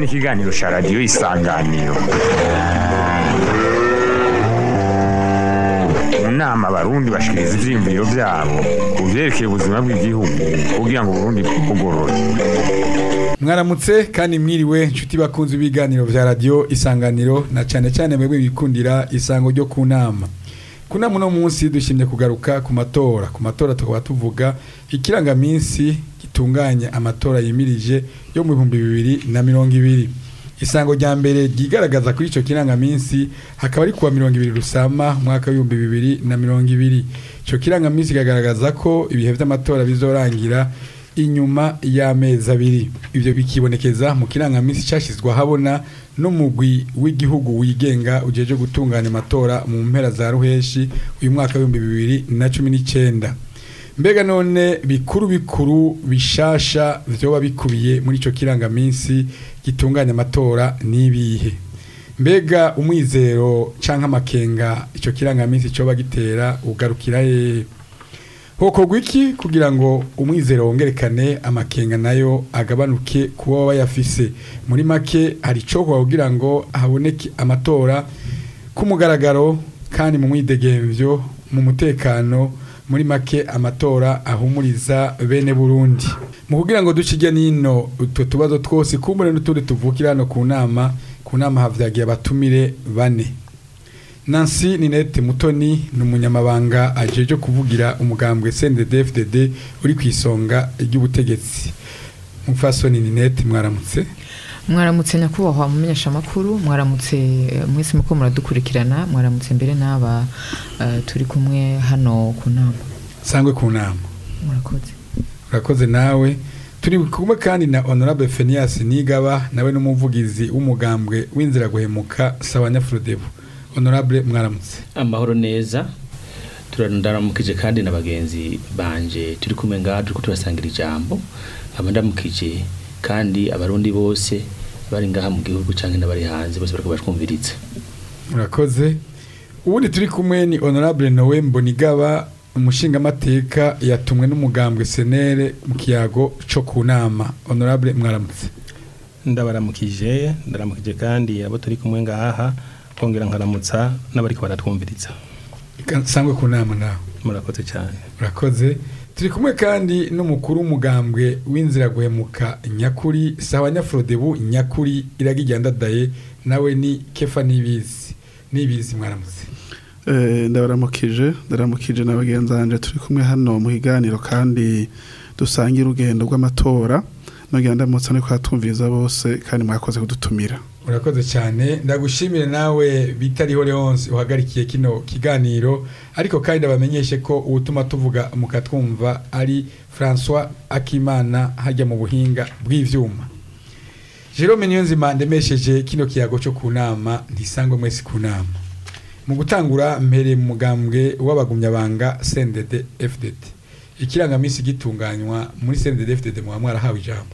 ni ikiganiro cya radiyo isanganiro mu nama abarundi bashikiriza ivyiyumviro vyabo ku vyerekeye ubuzima bw'igihugu kugira ngo uburundi bugorore mwaramutse kandi mwiriwe inshuti bakunze ibiganiro vya radio isanganiro na cyane cyane mwebwe bikundira isango ryo ku nama ku nama uno munsi dushimye kugaruka ku matora ku matora tukaba tuvuga ikirangaminsi gitunganya amatora yimirije yo mu bihumbi bibiri na mirongo ibiri isango rya mbere ryigaragaza kuri icyo kirangaminsi hakaba ari kuwa mirongo ibiri rusama umwaka w'ibihumbi bibiri na mirongo ibiri icyo kirangaminsi kigaragaza ko ibihe by'amatora bizorangira inyuma y'amezi abiri ibyo bikibonekeza mu kirangaminsi cyashyizwe ahabona n'umugwi w'igihugu wigenga ugejeje gutunganya amatora mu mpera za ruheshi uyu mwaka w'ibihumbi bibiri na cumi n'icyenda mbega none bikuru bikuru bishasha vyoba bikubiye muri ico kirangaminsi gitunganya amatora nibihe mbega umwizero canke amakenga ico kirangaminsi coba gitera ugarukira hehe hokorwa iki kugira ngo umwizero wongerekane amakenga nayo agabanuke kuba baba bayafise muri make hari icokorwa kugira ngo haboneke amatora ku mugaragaro kandi mu mwidegemvyo mu mutekano muri make amatora ahumuriza bene Burundi mu kugira ngo duce ijya nino utwo tubazo twose kumbure n'utundi tuvukira hano ku nama ku nama havyagiye abatumire bane Nancy Ninette Mutoni ni umunyamabanga ajeje kuvugira umugambwe CNDD-FDD uri ku isonga ry'ubutegetsi Mufasoni Ninette mwaramutse mwaramutse nyakubahwa mumenyesha amakuru mwaramutse mwese muko muradukurikirana mwaramutse mbere n'aba eh, turi kumwe hano ku nama sangwe ku nama murakoze urakoze nawe turi kumwe kandi na honorable Phineas Nigaba nawe n'umuvugizi w'umugambwe w'inzira guhemuka Sawanya Frodebu honorable mwaramutse amahoro neza turaramukije kandi na bagenzi banje turi kumwe ngaha turiko turasangira ijambo abandamukije kandi abarundi bose bari ngaha mu gihugu canke n'abari hanze bose bariko batwumviriza urakoze ubundi turi kumwe ni honorable Noe Mbonigaba umushingamateka yatumwe n'umugambwe senere mu kiyago co ku nama honorable mwaramutse ndabaramukije ndaramukije kandi abo turi kumwe ngaha kongera nkaramutsa n'abariko baratwumviriza Ika- sangwe ku nama nawe murakoze cyane urakoze turi kumwe kandi n'umukuru w'umugambwe w'inzira guhemuka nyakuri sawa nyafrodebu nyakuri iragijyandadaye nawe ni kefa nibizi nibizi mwaramutse Eh, ndabaramukije ndaramukije na bagenzi banje turi kumwe hano mu kiganiro kandi dusangira urugendo rw'amatora nongera ndamutsa no kwatumviriza bose kandi mwakoze kudutumira urakoze cyane ndagushimire nawe bitariho leonce uhagarikiye kino kiganiro ariko kandi ndabamenyeshe ko ubutuma tuvuga mukatwumva ari francois akimana hajya mu buhinga bw'ivyuma jerome niyonzima ndemesheje kino kiyago cyo ku nama ntisangwe mwese ku nama mu gutangura mbere mu mugambwe w'abagumyabanga cndd fdd ikirangamisi gitunganywa muri cndd fdd muba mwarahawe ijambo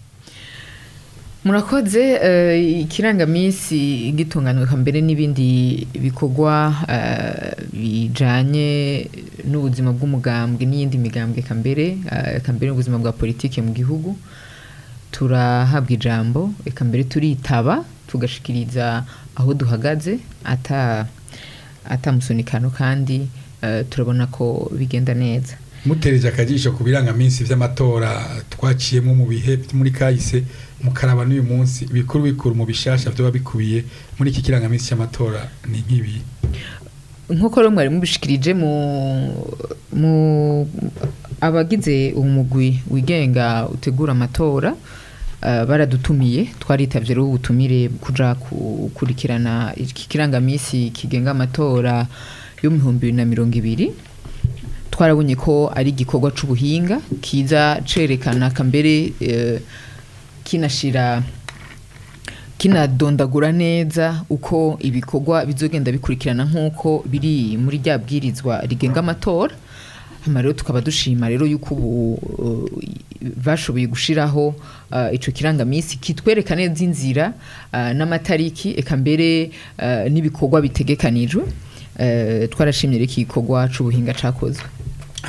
murakoze eh, ikirangaminsi gitunganywa mbere n'ibindi bikorwa eh, bijanye n'ubuzima bw'umugambwe n'iyindi migambwe kambere eh, kambere n'ubuzima bwa politike mu gihugu turahabwa ijambo eka mbere turitaba tugashikiriza aho duhagaze ata atamusunikano kandi eh, turabona ko bigenda neza mutereje akajisho ku birangaminsi vy'amatora twaciyemo mu bihe vyo muri kahise mukaraba n'uyu munsi bikuru bikuru mu bishasha vyoba bikubiye muri iki kirangaminsi cy'amatora ni nk'ibi nk'uko rero mwari mubishikirije mu mu abagize umugwi wigenga utegura amatora eh, baradutumiye twaritavye rero ubutumire kuja gukurikirana iki kirangamisi kigenga amatora yo mu bihumbi bibiri na mirongo ibiri twarabonye ko ari igikorwa c'ubuhinga kiza cerekana kambere eh, kinashira kinadondagura neza uko ibikorwa bizogenda bikurikirana nk'uko biri muri rya bwirizwa rigenga amatora hama rero tukaba dushima rero yuko ubu uh, bashoboye gushiraho uh, ico kirangamisi kitwereka neza inzira uh, n'amatariki eka mbere uh, n'ibikorwa bitegekanijwe uh, twarashimye rero iki gikorwa c'ubuhinga cakozwe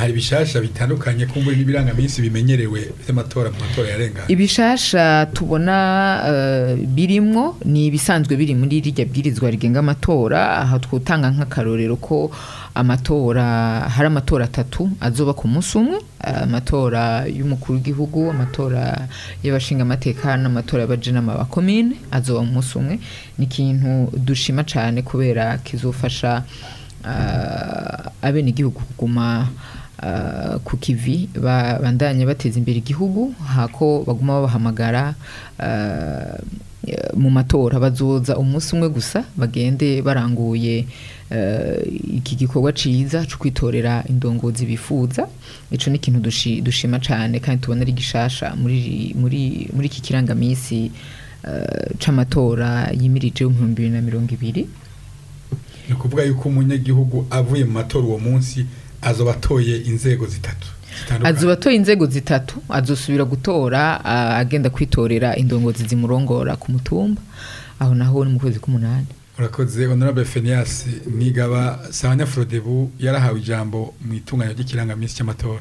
hari bishasha bitandukanye kumbura n'ibirangaminsi bimenyerewe vy'amatora mu matora yarenganye ibishasha tubona eh, birimwo ni ibisanzwe biri muri rirya bwirizwa rigenga amatora aha twutanga nk'akarorero ko amatora hari amatora atatu azoba ku munsi umwe amatora y'umukuru w'igihugu amatora y'abashinga amateka n'amatora y'abajenama ba komine azoba mu munsi umwe ni ikintu dushima cyane kubera kizofasha uh, abenegihugu kuguma uh, ku kivi ba- bandanye bateza imbere igihugu hako baguma babahamagara uh, mu matora bazoza umunsi umwe gusa bagende baranguye uh, iki gikorwa ciza cyo kwitorera indongozi bifuza ico ni ikintu dushi- dushima cyane kandi tubona ari gishasha muri muri muri iki kirangamisi uh, c'amatora yimirije mu 2020 ni ukuvuga yuko umunyagihugu avuye mu matora uwo munsi azoba atoye inzego zitatu zitandukanye. azoba atoye inzego zitatu azosubira gutora ah, agenda kwitorera indongozi zimurongora ku mutumba aho naho ni mu kwezi k'umunani urakoze honorable Phineas nigaba Sanya Frodebu yarahawe ijambo mu itunganya ry'ikirangamisi cy'amatora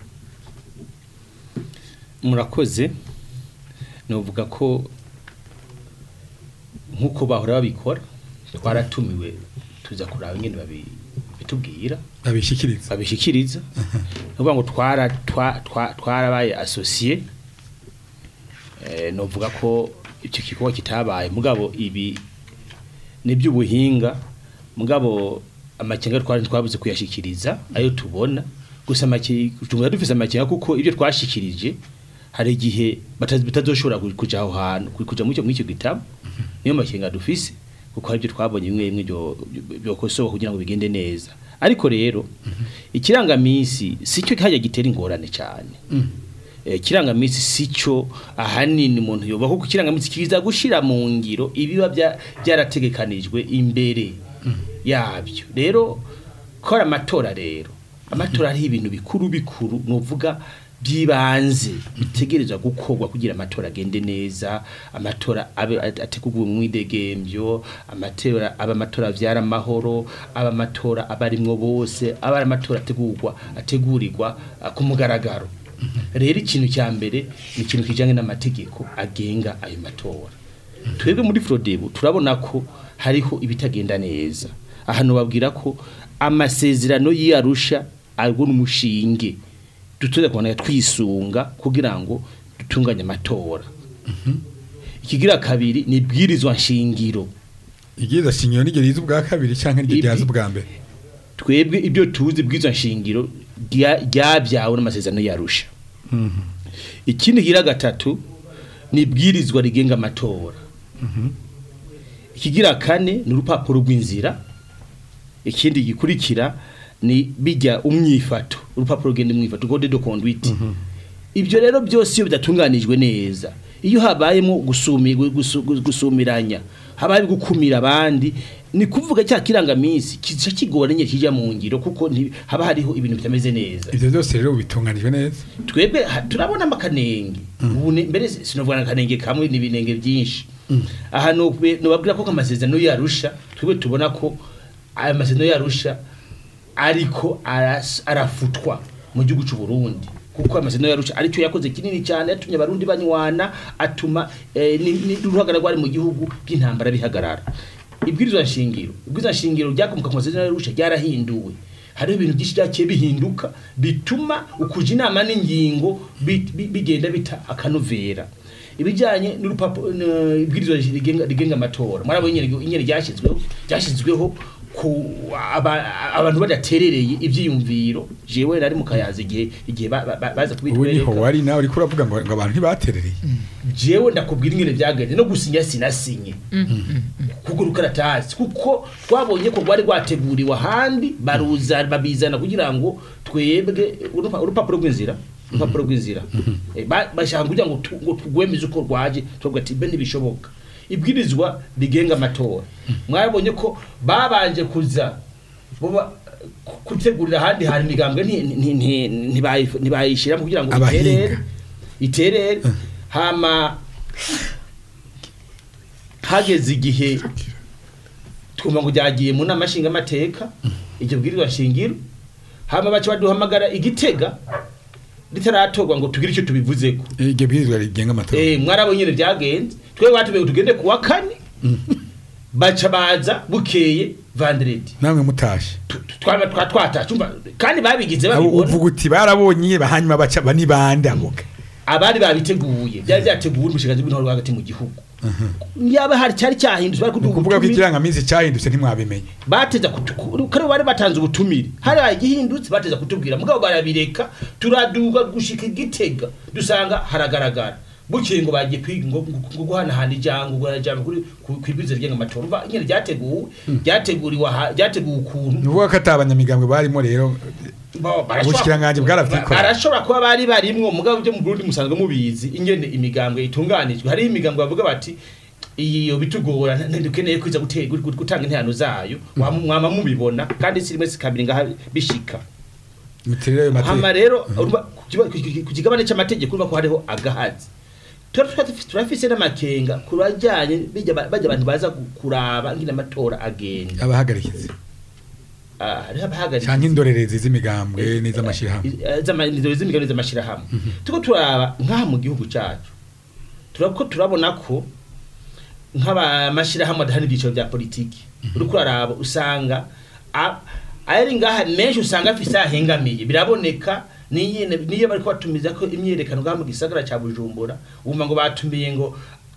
murakoze novuga ko nk'uko bahora babikora twaratumiwe tuza kuraba ingene babi- bitubwira babishikiriza babishikiriza ni ukuvuga ngo twara twa- twa- twarabaye asosiye eh, novuga ko icyo gikorwa kitabaye mugabo ibi ni iby'ubuhinga mugabo amakenga twari twabuze kuyashikiriza ayo tubona gusa amakenga tumwe dufise amakenga kuko ibyo twashikirije hari igihe batazi- batazoshobora ku- kuja aho hantu ku- kuja muri icyo muri icyo gitabo niyo makenga dufise kuko hari ibyo twabonye bimwe bimwe byo- byo- byokosowe kugira ngo bigende neza ariko rero ikirangamisi sicyo hajya gitera ingorane cyane Eh, kirangamisi sico ahanini umuntu yoba kuko kirangamisi kiza gushira mu ngiro ibiba bya- byarategekanijwe imbere yabyo rero kora amatora rero amatora ari ibintu bikuru bikuru nuvuga byibanze bitegerezwa gukorwa kugira amatora agende neza amatora abe ateguwe mu idegembyo amatora aba amatora avyara amahoro aba amatora abarimwo bose aba ari amatora ategurwa ategurirwa ah, ku mugaragaro rero ikintu cya mbere ni ikintu kijyanye n'amategeko agenga ayo matora twebwe muri forodebu turabona ko hariho ibitagenda neza ahantu babwira ko amasezerano y'iyarusha arwo n'umushinge dutuze kubona twisunga kugira ngo dutunganye amatora ikigira kabiri ni ibwirizwa nshingiro igiza shingiro nigera riza ubwa kabiri canke niryo Ibi- ryaza ubwa mbere twebwe ibyo tuzi bw'izo nshingiro rya- ryabyawe n'amasezerano yarusha ikindi gira gatatu ni ibwirizwa rigenga amatora ikigira kane ni urupapuro rw'inzira ikindi gikurikira ni bijya umyifato urupapuro rugenda umwifato code de conduite ibyo rero byose iyo bidatunganijwe neza iyo habayemo gusumi- gusu- gusumiranya habaye gukumira abandi ni kuvuga cya kirangaminsi kica kigora nyine kijya mu ngiro kuko nti- haba hariho ibintu bitameze neza ivyo byose rero bitunganijwe neza twebwe ha- turabona amakanenge ubu ni- mbere sinovuga akanenge kamwe n'ibinenge byinshi aha nubwe- nubabwira ko amasezerano yarusha twebwe tubona ko aya masezerano yarusha ariko aras- arafutwa mu gihugu cy'u Burundi kuko amasezerano yarusha aricyo yakoze kinini cyane yatumye abarundi banywana atuma eh, ni- ni- n'uruhagarara rwari mu gihugu by'intambara bihagarara ibwirizwa nshingiro ibwirizwa nshingiro ryakomoka ku masezerano yarusha ryarahinduwe hariho ibintu byinshi byaciye bihinduka bituma ukuja inama n'ingingo bi- bi- bigenda bita akanovera ibijyanye n'urupapuro n- ibwirizwa rigenga rigenga amatora mwarabonye nyene nyene ryashyizweho ryashyizweho ku aba- abantu badaterereye ivyiyumviro jewe nari mu kayaza igihe igihe ba- ba- ba- baza ubu niho kubitwereka wari nawe uriko uravuga ngo ngo abantu ntibaterereye jewe ndakubwira ingene byagenze no gusinya sinasinye kuko rukaratasi kuko twabonye ko rwari rwateguriwe ahandi baruza babizana kugira ngo twebwe urupa- urupapuro rw'inzira urupapuro rw'inzira Eh, ba- bashaka kugira ngo tu- ngo tugwemize uko rwaje tuvuga ati be ntibishoboka ibwirizwa rigenga amatora mwabonye ko babanje kuza boba gutegurira ahandi hari imigambwe nti- nti- nti- ntibayi- ntibayishiramo kugira ngo Abahinga. iterere iterere hama hageze igihe twumva ngo ryagiye mu nama nshingamateka iryo bwirizwa nshingiro hama baca baduhamagara igitega ritaratorwa ngo tugire icyo tubivuzeko iryo bwirizwa rigenga amatora eh mwarabo nyene byagenze twe batubiye tugende kuwa kane baca baza bukeye vendredi namwe mutashe twaba twa twatashe umva kandi babigize abo babibona uvuga uti barabonye hanyuma baca banibande aboga abari babiteguye byari byateguwe n'ubushikanje bw'intore hagati mu gihugu yaba hari cyari cyahindutse bari kuduha ukuvuga ko ubutumire. ikirangaminsi cyahindutse ntimwabimenye bateza kutu- kare bari batanze ubutumire hari igihindutse bateza kutubwira mugabo barabireka turaduga gushika igitega dusanga haragaragara bukeye ngo bagiye kwiga ngo ngo- ngo guhanahana ijambo ngo ijambo kuri ku- kwibwiza ryenga amatora umva nyine ryateguwe ryateguriwe aha- ryateguwe ukuntu ni ukuvuga ko ata abanyamigambwe barimo rero Bo, barashobora- Ubushikiranganje bwaravyikora. barashobora kuba bari barimwo mugabo byo mu Burundi musanzwe mubizi ingene imigambwe itunganijwe hari imigambwe bavuga bati iyo bitugora nta- ntidukeneye kwiza gute- gu- gu- gutanga intihano zayo Wama- mwama mubibona kandi si rimwe si kabiri ngaha bishika muterere ayo hama mategeko rero urumva ku kiba- ku- ku- ku kigabane c'amategeko urumva ko hariho agahazi Tura- tura- turafise n'amakenga ku bajyanye bijya ba- bajya abantu baza gu- kuraba ngine amatora agenda abahagarikizi Ah, hariho abahagaritse cyangwa indorerezi z'imigambwe n'iz'amashyirahamwe z'amashirahamwe z'imigabane z'amashirahamwe tuko turaba nk'aha mu gihugu cyacu turako turabona ko nk'abamashirahamwe adahana ibyiciro bya politiki uriko uraraba usanga a- ari ngaha menshi usanga afise ahengamiye biraboneka niyo niyo bariko batumiza ko imyerekano ngaha mu gisagara ca bujumbura wumva ngo batumiye ngo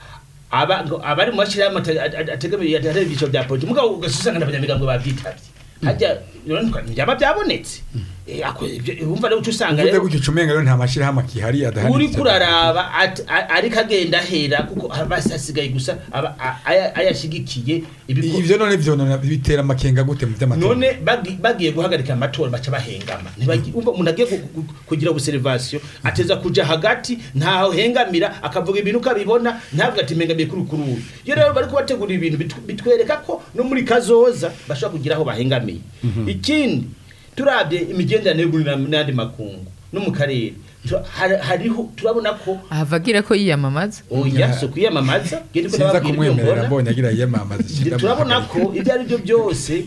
aba ngo abari mu mashirahamwe ate- ate- ategamiye adahana ibyiciro bya politiki mugabo ugasanga n'abanyamigambwe babyitabye hajya byaba byabonetse Eh, ako- ibyo- wumva rero uca usanga uvuze rero gutyo ucumenga rero nta mashyirahamwe akihari adahari uri kuraraba at- a- ariko agenda ahera kuko basi hasigaye gusa aba- a- aya- ayashigikiye ibiko- ivyo none vyonona bitera amakenga gute mu vy'amatora none bagi- bagiye guhagarika amatora baca bahengama Ntibagi- umva umuntu agiye gu- gu- kugira observation ateza kuja hagati ntaho hengamira akavuga ibintu ukabibona ntabwo ati mpengamiye kuri kururu iyo rero bari kubategura ibintu bitu- bitwereka ko no muri kazoza bashobora kugira aho bahengamiye ikindi turabye imigenderanire y'u Burundi n'andi makungu no mu karere tu- hari- hariho turabona ko ahavagira ko yiyamamaza oya so kwiyamamaza gende ko sinza nababwira ibyo kumwemerera mbona mbonye agira yiyamamaza ishinga turabona ko ibyo ari byo byose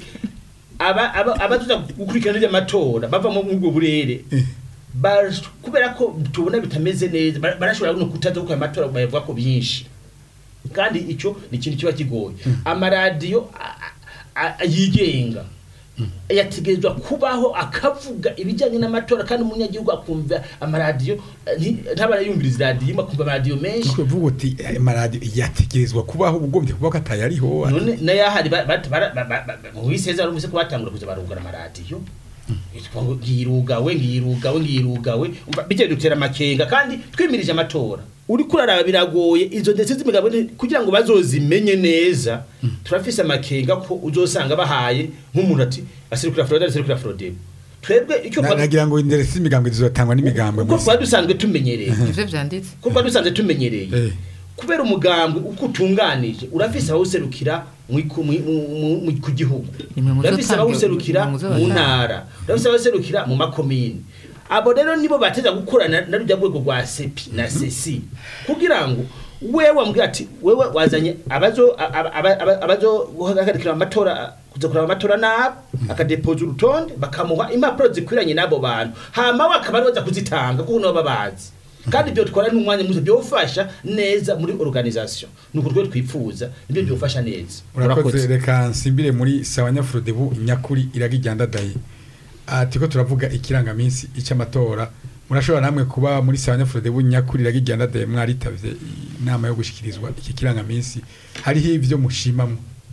aba- aba- abaza gukurikirana iby'amatora bava mu ubwo burere bash- kubera ko tubona bitameze neza bara- barashobora no kutaza gukora amatora bayavuga ko byinshi kandi icyo ni ikintu kiba kigoye amaradiyo a- a- a- yigenga yategerezwa kubaho akavuga ibijyanye n'amatora kandi umunyagihugu akumva amaradiyo eh, nti- ntaba yumviriza iradiyo imwe akumva amaradiyo menshi Nuko uvuga uti aya maradiyo yategerezwa kubaho ugombye kuba ko atayariho none nayahari ba- ba- bara- ba- ba- ba- mu wiseza rumuse ko batangura kuza barugara amaradiyo Yitwa ngo ngirugawe ngirugawe ngirugawe Umva, bijya dutera amakenga kandi twimirije amatora uri kuraraba biragoye izo ndetse z'imigabo ni- kugira ngo bazozimenye neza turafise amakenga ko uzosanga bahaye nk'umuntu ati aserukira Florida aserukira Florida twebwe icyo Na- kwa- nagira ngo inderesi z'imigambwe zizotangwa n'imigambwe uko mwese. twari dusanzwe tumenyereye ivyo vyanditse kuko dusanzwe tumenyereye Eh. kubera umugambwe uko utunganije urafise abawuserukira mu- ku- mu- mu- mu- ku gihugu Nimwe muzotange- urafise abawuserukira nimwe mu muzobatanga. ntara urafise abawuserukira mu makomini abo rero nibo bateza gukorana na rujya rwego rwa sepi na sesi kugira ngo wewe wambwira ati wewe wazanye abazo aba- aba- aba- abazo guhagarikira amatora kuza kuraba amatora nabo akadepoza urutonde bakamuha impapuro zikwiranye n'abo bantu hama we akaba ariwe aza kuzitanga kuko nabo babazi kandi ibyo twara n'umwanya muto byofasha neza muri organisation nuko rwo twipfuza nibyo byofasha neza urakoze reka nsimbire muri sawa nyafurodebu nyakuri iragijyandadaye ati ko turavuga ikirangaminsi icy'amatora murashobora namwe kuba muri sawa nyafurodebu nyakuri iragijyandadaye mwaritavye inama yo gushikirizwa iki kirangaminsi hariho ivyo mushimamwo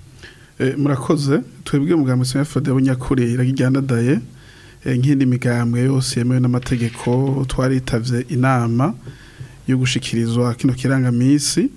Eh, murakoze twebwe umugambi wa FDB nyakuri iragijyandadaye nk'indi migambwe yose yemewe n'amategeko twaritavye inama yo gushikirizwa kino kirangamisi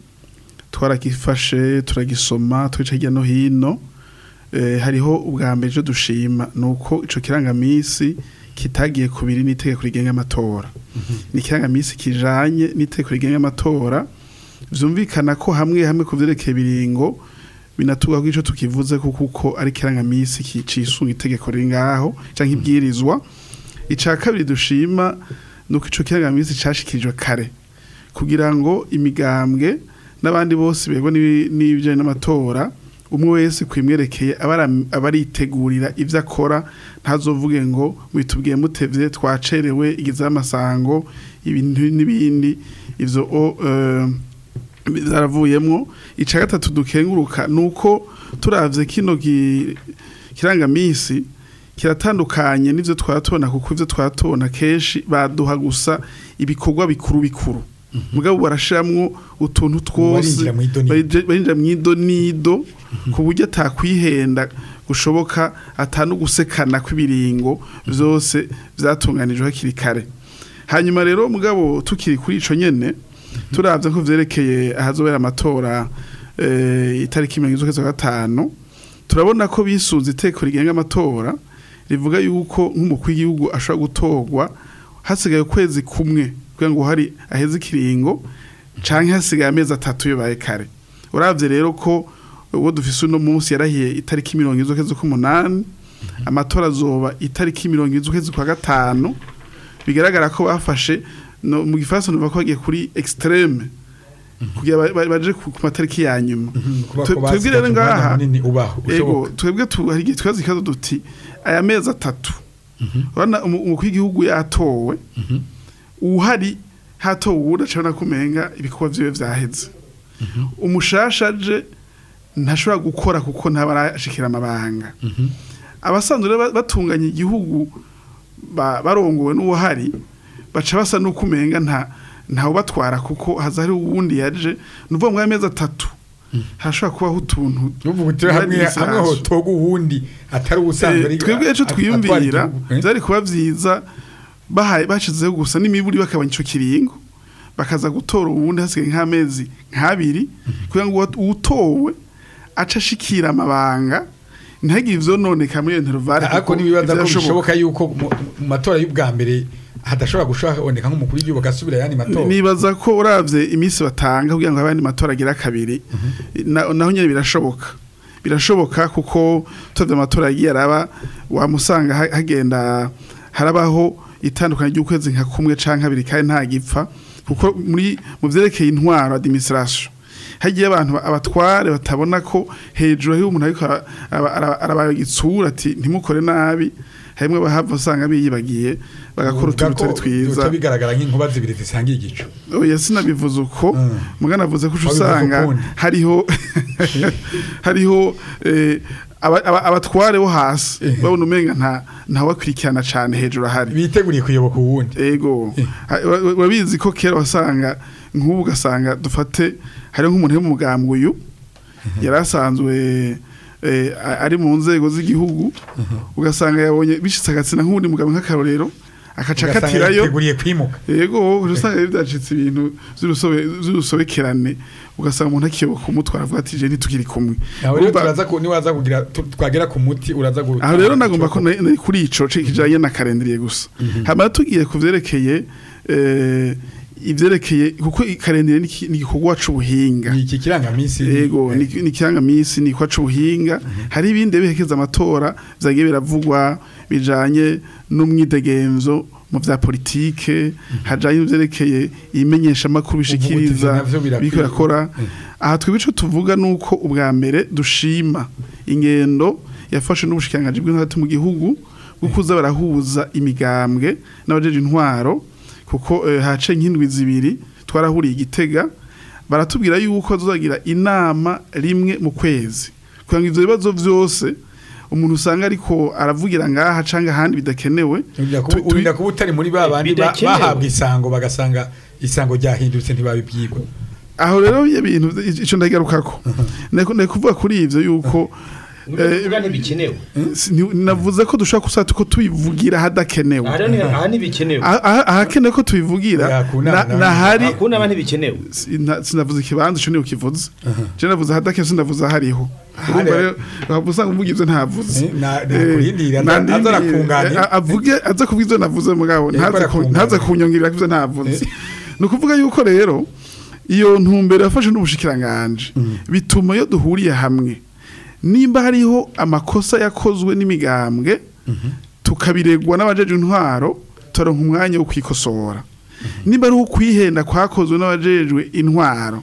twarakifashe turagisoma twica hirya no hino eh, hariho ubwa mbere icyo dushima ni uko ico kirangamisi kitagiye kubiri n'itegeko rigenga amatora ni ikirangamisi kijanye n'itegeko rigenga amatora vyumvikana ko hamwe hamwe ku vyerekeye ibiringo binatuga ko ico tukivuze ko kuko ari kirangamisi kicisunga itegeko riri ngaho canke ibwirizwa ica kabiri dushima nuko ico kirangamisi cashikirijwe kare kugira ngo imigambwe n'abandi bose bego n'ibijanye n'amatora umwe wese kwimwerekeye aba ara- aba aritegurira ivyo akora ntazovuge ngo mwitubwiye mutevye twacerewe igize amasango ibintu n'ibindi ivyo o, eh, zaravuyemwo ica gatatu dukenguruka nuko turavye kino gi- kirangamisi kiratandukanye n'ivyo twatubona kuko ivyo twatubona kenshi baduha gusa ibikorwa bikuru bikuru mugabo barashiramwo utuntu twose Barinjira mw'idonido. barije- barinjira mw'idonido ku buryo atakwihenda gushoboka atanu gusekana kw'ibiringo vyose vyatunganijwe hakiri kare hanyuma rero mugabo tukiri kuri ico nyene turavye ko vyerekeye ahazobera amatora eh, itariki mirongo z'ukwezi kwa gatanu turabona ko bisunze iteko rigenga amatora rivuga yuko nk'umukuru w'igihugu ashobora gutorwa hasigaye ukwezi kumwe kugira ngo hari aheze ikiringo canke hasigaye amezi atatu bibaye kare uravye rero ko uwo dufise uno munsi yarahiye itariki mirongo iz'ukwezi z'ukwezi k'umunani amatora azoba itariki mirongo iz'ukwezi kwa gatanu bigaragara ko bafashe no, mu gifaransa nuva ko bagiye kuri extreme kugira ba- ba- baje ku ku matariki ya nyuma kuba Twe- ko twebwe rero basigaje umwanya ngaha munini ubaho ego ushoboka. twebwe tu hari igihe twazi ikibazo duti aya mezi atatu urabona umu- umukuru w'igihugu yatowe uhari hatowe uwundi acabona kumenga ibikorwa vyiwe vyaheze umushasha aje ntashobora gukora kuko ntaba arashikira amabanga abasanzwe rero ba- batunganya igihugu ba- barongowe n'uwahari baca basa n'uko umenga nta ntawe batwara kuko haza hari uwundi yaje ni ukuvuga ngo aya mezi atatu hashobora kubaho utuntu Nuvuga uti hamwe Administration. hamwe hotoga uwundi atari ubusanzwe Eh, ari- twebwe ejo at- atwara twiyumvira igihugu, eh? byari kuba byiza bahaye bashizeho gusa n'imiburi bakabanya ico kiringo bakaza gutora ubundi hasigaye nk'amezi nk'abiri kugira ngo uwa- uwutowe aca ashikira amabanga ntihagire ivyononeka muri iyo intervale ariko nibibaza ko bishoboka yuko mu mu matora y'ubwa mbere hadashobora gushobora nk'umukuru w'igihugu agasubira ayandi matora nibaza ko uravye iminsi batanga kugira ngo abandi matora agira kabiri na- naho nyene birashoboka birashoboka kuko turavye amatora yagiye araba wamusanga ha- hagenda harabaho itandukanye ry'ukwezi nka kumwe canke abiri kandi nta gipfa kuko muri mu vyerekeye intwaro administration hagiye abantu ba- abatware batabona ko hejuru hari umuntu ariko ara- ara- ara- arabayitsura ati ntimukore nabi harimwe bahava usanga biyibagiye bagakora utuntu turi twiza bica bigaragara nk'inkuba zibiri zisangiye igicu oya sinabivuze uko Mm. mugana navuze ko uca Wabivuze usanga ukundi. hariho hariho eh, aba- aba- abatware bo hasi Eh. babona umenga nta ntawakurikirana cane hejuru ahari biteguriye kuyoboka uwundi ego Ha- wa- wa- urabizi ko kera wasanga nk'ubu ugasanga dufate hariho nk'umuntu wo mu mugambwe uyu yari asanzwe eh, a- ari mu nzego z'igihugu ugasanga yabonye bishitse agatsina nk'uwundi mugabo nk'akarorero akaca ugasanga akatirayo yiteguriye kwimuka yego usanga rero byacitse ibintu vy'urusobe- vy'urusobekerane ugasanga umuntu akiyoboka umutwe aravuga ati je ntitukiri kumwe nawe rero Urumva- turaza ku niwaza kugira tu- twagera ku muti uraza gu aho rero nagomba ko nari nari kuri ico ce kijanye na karendiriye gusa hama tugiye ku vyerekeye eh, ivyerekeye kuko ikarendiriye ni iki- ni igikorwa c'ubuhinga ni iki kirangamisi yego ni ni ikirangamisi ni kwa c'ubuhinga hari ibindi bihekeza amatora vyagiye biravugwa bijanye n'umwidegemvyo mu vya politike hajanye n'ivyerekeye imenyesha makuru bishikiriza navyo birakwiye. biko birakora aha twebwe ico tuvuga nuko ubwa mbere dushima ingendo yafashe n'ubushikiranganji bw'intwaro mu gihugu bwo kuza barahuza imigambwe n'abajeje intwaro kuko eh, hace nk'indwi zibiri twarahuriye igitega baratubwira yuko tuzagira inama rimwe mu kwezi kugira ngo ivyo bibazo vyose umuntu usanga ariko aravugira ngaha canke ahandi bidakenewe Urinda tu- kuba- tu- urinda kuba utari muri ba bandi ba- Bidakenewe. bahabwa isango bagasanga isango ryahindutse ntibabibyigwa aho rero ibyo bintu ico ndagarukako nari nari kuvuga kuri ivyo yuko eh, Uvuga ntibikenewe si- ni- navuze ko dushobora gusata ko tubivugira hadakenewe aha rero ni- aha ntibikenewe Ah- ah- ahakenewe ko tubivugira Ya, ku nama na- nawe. nahari akuna aba ntibikenewe Sina- sinavuze ikibanza ico niyo kivuze je navuze hadakenewe sinavuze ahariho urumva rero waba usanga uvuga ivyo ntavuze Eh, na- Eh, nakurindira, aza- nandindira, aza arakunganira. eh, avuge aza kuvuga ivyo navuze mugabo Eh, ntaze ku- barakunganira. ntaze kunyongera ivyo ntavuze ni ukuvuga yuko rero iyo ntumbero yafashe n'ubushikiranganje bituma iyo duhuriye hamwe nimba hariho amakosa yakozwe n'imigambwe tukabiregwa n'abajeje intwaro turonka umwanya wo kwikosora nimba ari ukwihenda kwakozwe n'abajejwe intwaro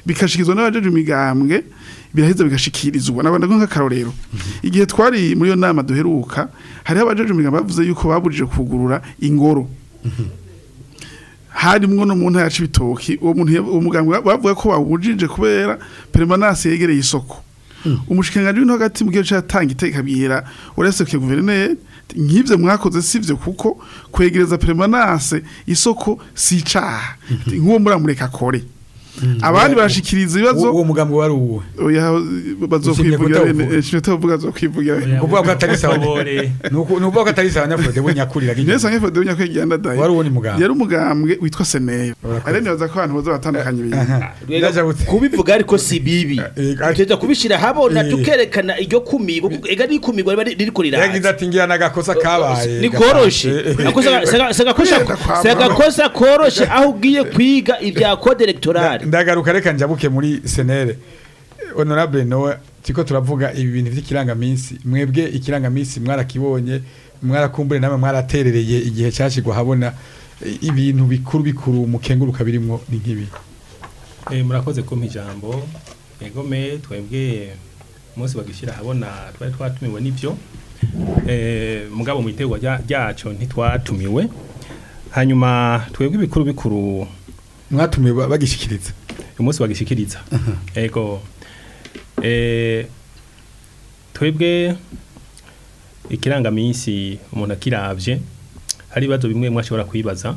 bikashikirizwa n'abajeje imigambwe biraheza bigashikirizwa nabanda nk'akarorero igihe twari muri iyo nama duheruka hariho abajeje imigambwe bavuze yuko babujije kugurura ingoro harimwo no mu ntara ya Cibitoki uwo muntu ya- uwo mugambwe bavuga ko bawujije kubera permanence yegereye isoko umushikiranganji w'into hagati mu gihe cyatanga iteka bwira uretse guverineri nk'ivyo mwakoze sivyo kuko kwegereza permanence isoko si icaha nk'uwo muramureka akore abandi barashikiriza ibibazo uwo mugambi wari uwe oya bazokwivugira kutavuga. bene nshimye tavuga azokwivugira bene kuvuga ko atari sawa Tubore. ni uku- ni ukuvuga ko atari sawa nyafurode we nyakurira Nesa ngefe de nyakwe genda dai wari uwo ni muganga yari umugambwe witwa Seneyo Urakoze. arene baza ko abantu boza batandukanye ibintu Ndaja gute? kubivuga ariko si bibi Eh, eh, tujya kubishira habona eh. tukerekana iryo kumigo ega n'ikumigwa riba ririko yagize riraza ati ngira n'agakosa kabaye ni koroshe Akosa- sega- sega kosa- Kwenda kwa sega mama. kosa koroshe aho ugiye kwiga ibya code electorale ndagaruka reka njabuke muri senere honorable nowe tiko turavuga ibi bintu vy'ikirangaminsi mwebwe ikirangaminsi mwarakibonye mwarakumbure namwe mwaraterereye igihe cyashigwa habona i- ibintu bikuru bikuru mukenguruka birimwo ni nk'ibi Eh, murakoze kumpa ijambo egome twebwe umunsi bagishyira ahabona twari twatumiwe n'ibyo eh, mugabo mu iterwa rya- ryaco ntitwatumiwe hanyuma twebwe ibikuru bikuru mwatumiwe ba- bagishikiriza umunsi bagishikiriza ego eh, twebwe ikirangaminsi umuntu akiravye hari ibibazo bimwe mwashobora kwibaza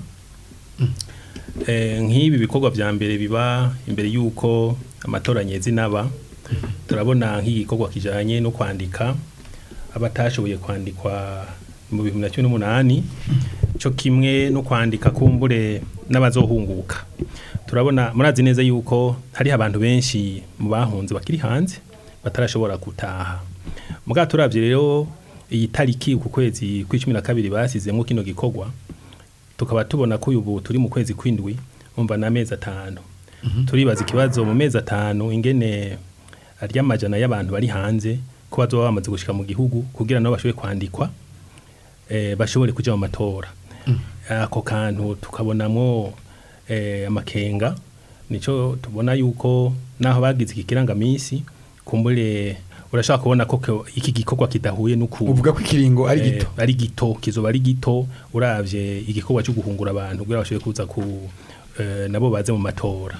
eh, nk'ibi bikorwa vya mbere biba imbere y'uko amatora nyezi naba turabona nk'igikorwa kijanye no kwandika abatashoboye kwandikwa mu bihumbi na cumi n'umunani cyo kimwe no kwandika kumbure n'abazohunguka turabona murazi neza yuko hariho abantu benshi mu bahunze bakiri hanze batarashobora gutaha muga turavye rero iyi tariki ku kwezi kw'icumi na kabiri basizemwo kino gikorwa tukaba tubona ko ubu turi mu kwezi kw'indwi umva n'amezi atanu turibaza ikibazo mu mezi atanu ingene arya amajana y'abantu bari hanze ko bazoba bamaze gushika mu gihugu kugira nabo bashobore kwandikwa eh, bashobore kuja mu matora ako kantu tukabonamwo eh, amakenga nico tubona yuko naho bagize iki kirangamisi kumbure urashaka kubona ko ko iki gikorwa kidahuye n'uku uvuga ko ikiringo ari eh, gito ari gito kizoba ari gito uravye igikorwa cyo guhungura abantu kugira bashobore kuza ku eh, nabo baze mu matora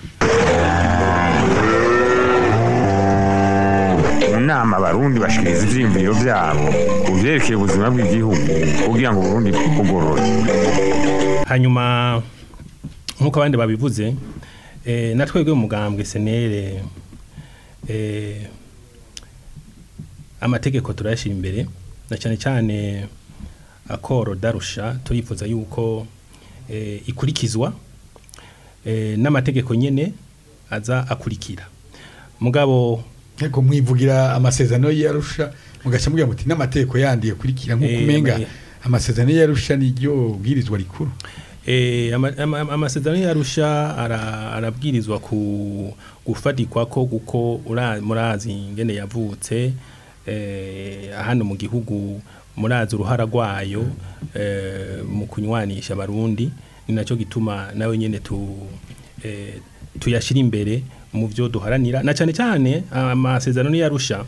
mu nama abarundi bashikiriza ivyiyumviro vyabo ku vyerekeye ubuzima bw'igihugu kugira ngo uburundi bugorore hanyuma nk'uko abandi babivuze eh, na twebwe mu mugambwe senere eh, amategeko turayashyira imbere na cyane cyane akoro darusha turifuza yuko eh, ikurikizwa eh, n'amategeko nyene aza akurikira mugabo ariko mwivugira amasezerano yarusha mugaca mugira muti n'amategeko yandi yakurikira nk'uko Eh, umenga ama- amasezerano yarusha niryo bwirizwa rikuru Eh, ama- ama- amasezerano yarusha ara- arabwirizwa ku gufatikwa ko kuko ura- murazi ingene yavutse eh, hano mu gihugu murazi uruhara rwayo eh, mu kunywanisha abarundi ni nacyo gituma nawe nyene tu eh, tuyashira imbere mu byo duharanira na cyane cyane amasezerano yarusha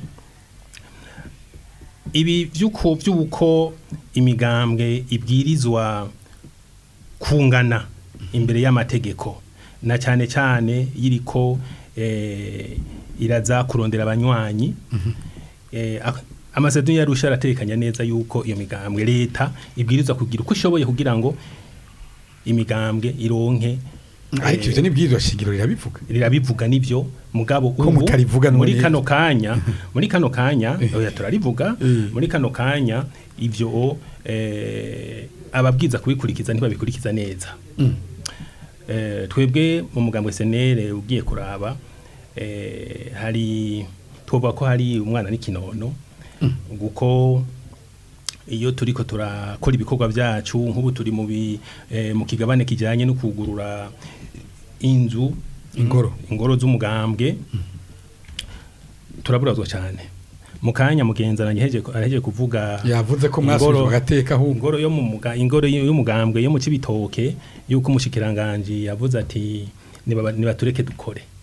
ibi by'uko by'uko imigambwe ibwirizwa kungana imbere y'amategeko na cyane cyane yiriko eh, iraza kurondera abanywanyi eh, ak- amasezerano yarusha aratekanya neza yuko iyo migambwe leta ibwirizwa kugira uko ishoboye kugira ngo imigambwe ironke ariko ivyo nibwirizwa shingiro rirabivuga rirabivuga nivyo mugabo Ko ubu mutarivuga muri none- kano kanya muri kano kanya Eh. oya turarivuga Eh. muri kano kanya ivyo eh, ababwiza kubikurikiza ntibabikurikiza neza eh, twebwe mu mugambwe senere ugiye kuraba eh, hari twovuga ko hari umwana n'ikinono guko iyo turiko turakora ibikorwa byacu nk'ubu turi mu bi- eh, mu kigabane kijyanye no kugurura inzu Ingoro. ingoro z'umugambwe turaburazwa cyane mu kanya mugenzi araheje araheje kuvuga yavuze ko ingoro- mwasubijwe agateka ahubwo ingoro yo mu muga ingoro y- y'umugambwe yo mu cibitoke yuko umushikiranganje yavuze ati "Nibaba- nibatureke dukore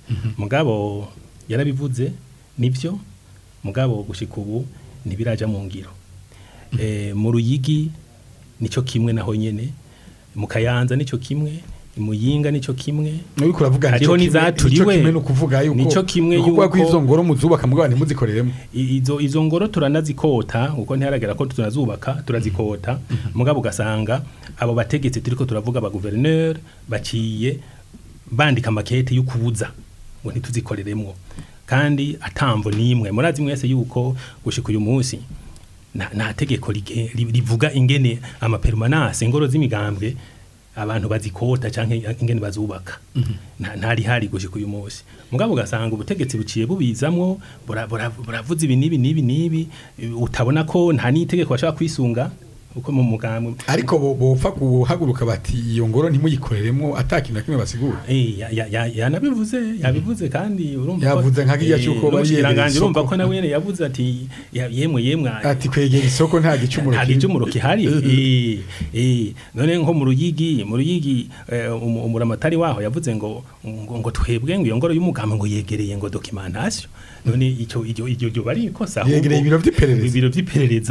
mugabo yarabivuze nibyo mugabo gushika ubu ntibiraja mu ngiro eh, mu ruyigi nico kimwe naho nyene mu kayanza nico kimwe imuyinga nico kimwe uriko uravuga Hariho nico kimwe- n'izaturiwe. nico kimwe ni ukuvuga yuko Nico kimwe ni ukuvuga ko yuko- izo ngoro muzubaka mugabo ntimuzikoreremo I- izo izo ngoro turanazikota uko ntiharagera ko tunazubaka turazikota mugabo ugasanga abo bategetsi turiko turavuga ba gouverneur baciye bandika makete y'ukubuza ngo ntituzikoreremwo kandi atamvo nimwe murazi mwese yuko gushika uyu munsi nta nta tegeko rige- ri- rivuga ingene amapermanence ingoro z'imigambwe abantu bazikota canke ingene bazubaka nta ntari hari gushika uyu munsi mugabo ugasanga ubutegetsi buciye bubizamwo bura- bura- buravuze ibi n'ibi n'ibi n'ibi utabona ko nta n'itegeko bashobora kwisunga uko mu mugambwe ariko bo- bopfa guhaguruka bati iyo ngoro ntimuyikoreremo atakintu na kimwe basigura Eh, ya- ya- ya- yanabivuze yabivuze kandi urumva ko- Yavuze nka kirya eh, cy'uko bari n'umushikiranganji yegereye urumva isoko. ko nawe nyene yavuze ati ya- yemwe yemwe ati kwegera isoko nta gicumuro nta kiri. gicumuro kihari Eh, eh, none nko mu ruyigi mu ruyigi eh, umu- umuramatari waho yavuze ngo ngo, ngo twebwe ngo iyo ngoro y'umugambi ngo yegereye ngo documentation none icyo icyo icyo icyo bari ikosa ahubwo- Yegereye ibiro vy'iperereza. ibiro vy'iperereza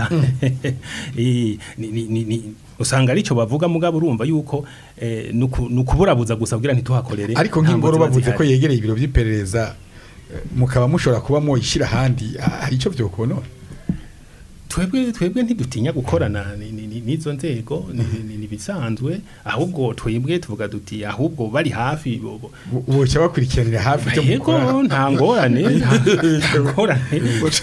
Eh, ni- ni- ni- ni- usanga arico bavuga mugabo urumva yuko eh, nuku- nukuburabuza gusa kugira ntituhakorere ariko nta nk'ingoro ngo ziba bavuze ko zihari. yegereye ibiro by'iperereza eh, mukaba mushobora kuba moyishira ahandi ah, hari ico vyokubonora twebwe twebwe ntidutinya gukorana ni- ni- ni- n'izo nzego ni- ni- ni bisanzwe ahubwo twebwe tuvuga duti ahubwo bari hafi bo- bo- boca bakurikiranira hafi icyo yego mukora nta ngorane nta ngorane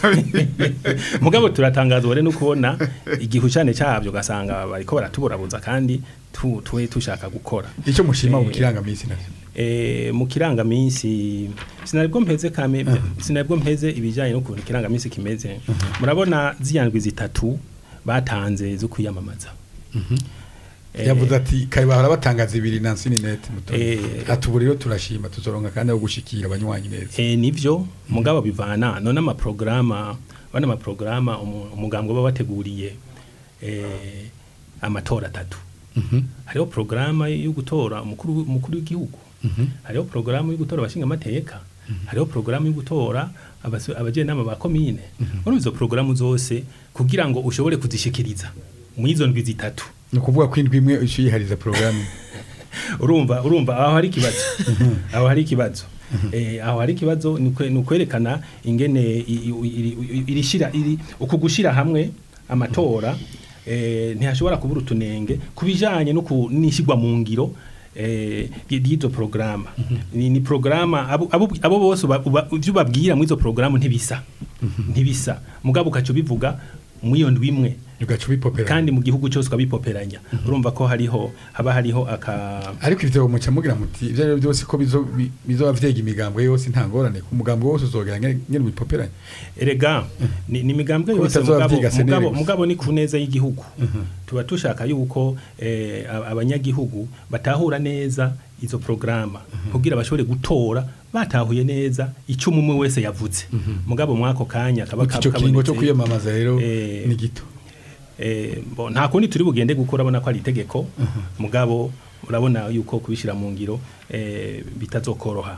mugabo turatangazwa rero no kubona igihushane cyabyo ugasanga bariko baratuburabuza kandi tu- twe tushaka gukora icyo mushima mu Eh, kirangamisi navyo eh, mu kirangaminsi sinaribwo mpeze kame sinaribwo mpeze ibijyanye n'ukuntu ikirangaminsi kimeze murabona ziyandwi zitatu batanze zo kwiyamamaza Eh, yavuze ati kare bahora batangaza ibiri Nancy Ninette muto Eh. ati ubu rero turashima tuzoronka kandi aho gushikira abanywanyi neza Eh, nivyo mugabo bivana none amaprograma bana amaprograma umu- umugambwe baba bateguriye eh, amatora atatu hariho programa yo gutora umukuru umukuru w'igihugu hariho programa yo gutora abashinga amateka hariho programa yo gutora abaso- abajenama ba komine muri izo programa zose kugira ngo ushobore kuzishikiriza mu izo ndwi zitatu ni ukuvuga ko indwi imwe uyihariza porogaramu urumva urumva aho hari ikibazo aho hari ikibazo eh aho hari ikibazo ni ukwe- ni ukwerekana ingene i- i- iri- iri- irishira iri uku gushira hamwe amatora eh ntihashobora kubura utunenge kubijanye no kunishigwa mu ngiro eh y'izo programa ni, ni programa abo abo abo bose uba- uba- ivyo babwira muri izo programa ntibisa ntibisa mugabo ukaco bivuga mu iyo ndwi imwe ugaca ubipopera kandi mu gihugu cyose ukabipoperanya urumva ko hariho haba hariho aka ariko ivyo muca mugira muti ivyo ari byo byose ko bizo bi- bizoba vyega imigambwe yose nta ngorane ku mugambwe wose uzogera ngene ngene ubipoperanya erega ni, ni imigambwe Ko yose bitazoba mugabo, vyiga senere mugabo, gusa. mugabo ni ku neza y'igihugu tuba dushaka yuko eh, ab- abanyagihugu batahura neza izo programa kugira bashobore gutora batahuye neza icyo umwe wese yavuze mugabo mwako kanya kaba ico kiringo cyo kabonetse. kwiyamamaza rero Eh, ni gito Eh, bo, nta kundi turi bugende gukora abona ko ari itegeko mugabo urabona yuko kubishyira mu ngiro eh, bitazokoroha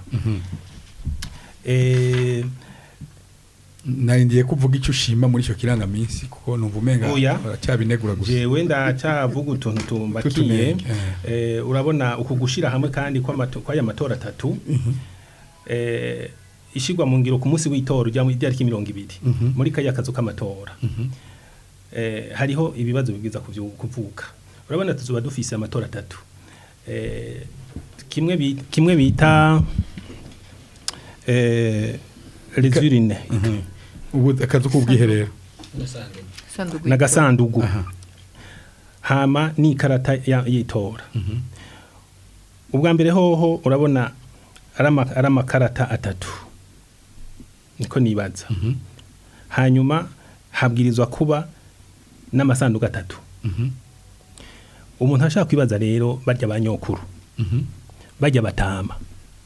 eh, narindiye kuvuga icyo ushima muri ico kirangaminsi kuko numva umenga Oya. baracyabinegura gusa jewe ndacyavuga utuntu tumbakiye Tutunenge, eh, urabona uku gushira hamwe kandi kw'amato- kw'aya matora atatu eh, ishigwa mu ngiro ku munsi w'itora ujya mu itariki mirongo ibiri muri kaya kazu k'amatora eh, hariho ibibazo bibwiza kuvyu- kuvuka urabona tuzoba dufise amatora atatu eh, kimwe bi- kimwe bita eh, les urines ubu akazu k'ubwiherero Sanduku n'agasandugu Aha. hama n'ikarata ya- y'itora ubwa mbere hoho urabona ari ama- ari amakarata atatu niko nibaza hanyuma habwirizwa kuba n'amasanduku atatu umuntu ashaka kwibaza rero barya ba nyokuru barya batama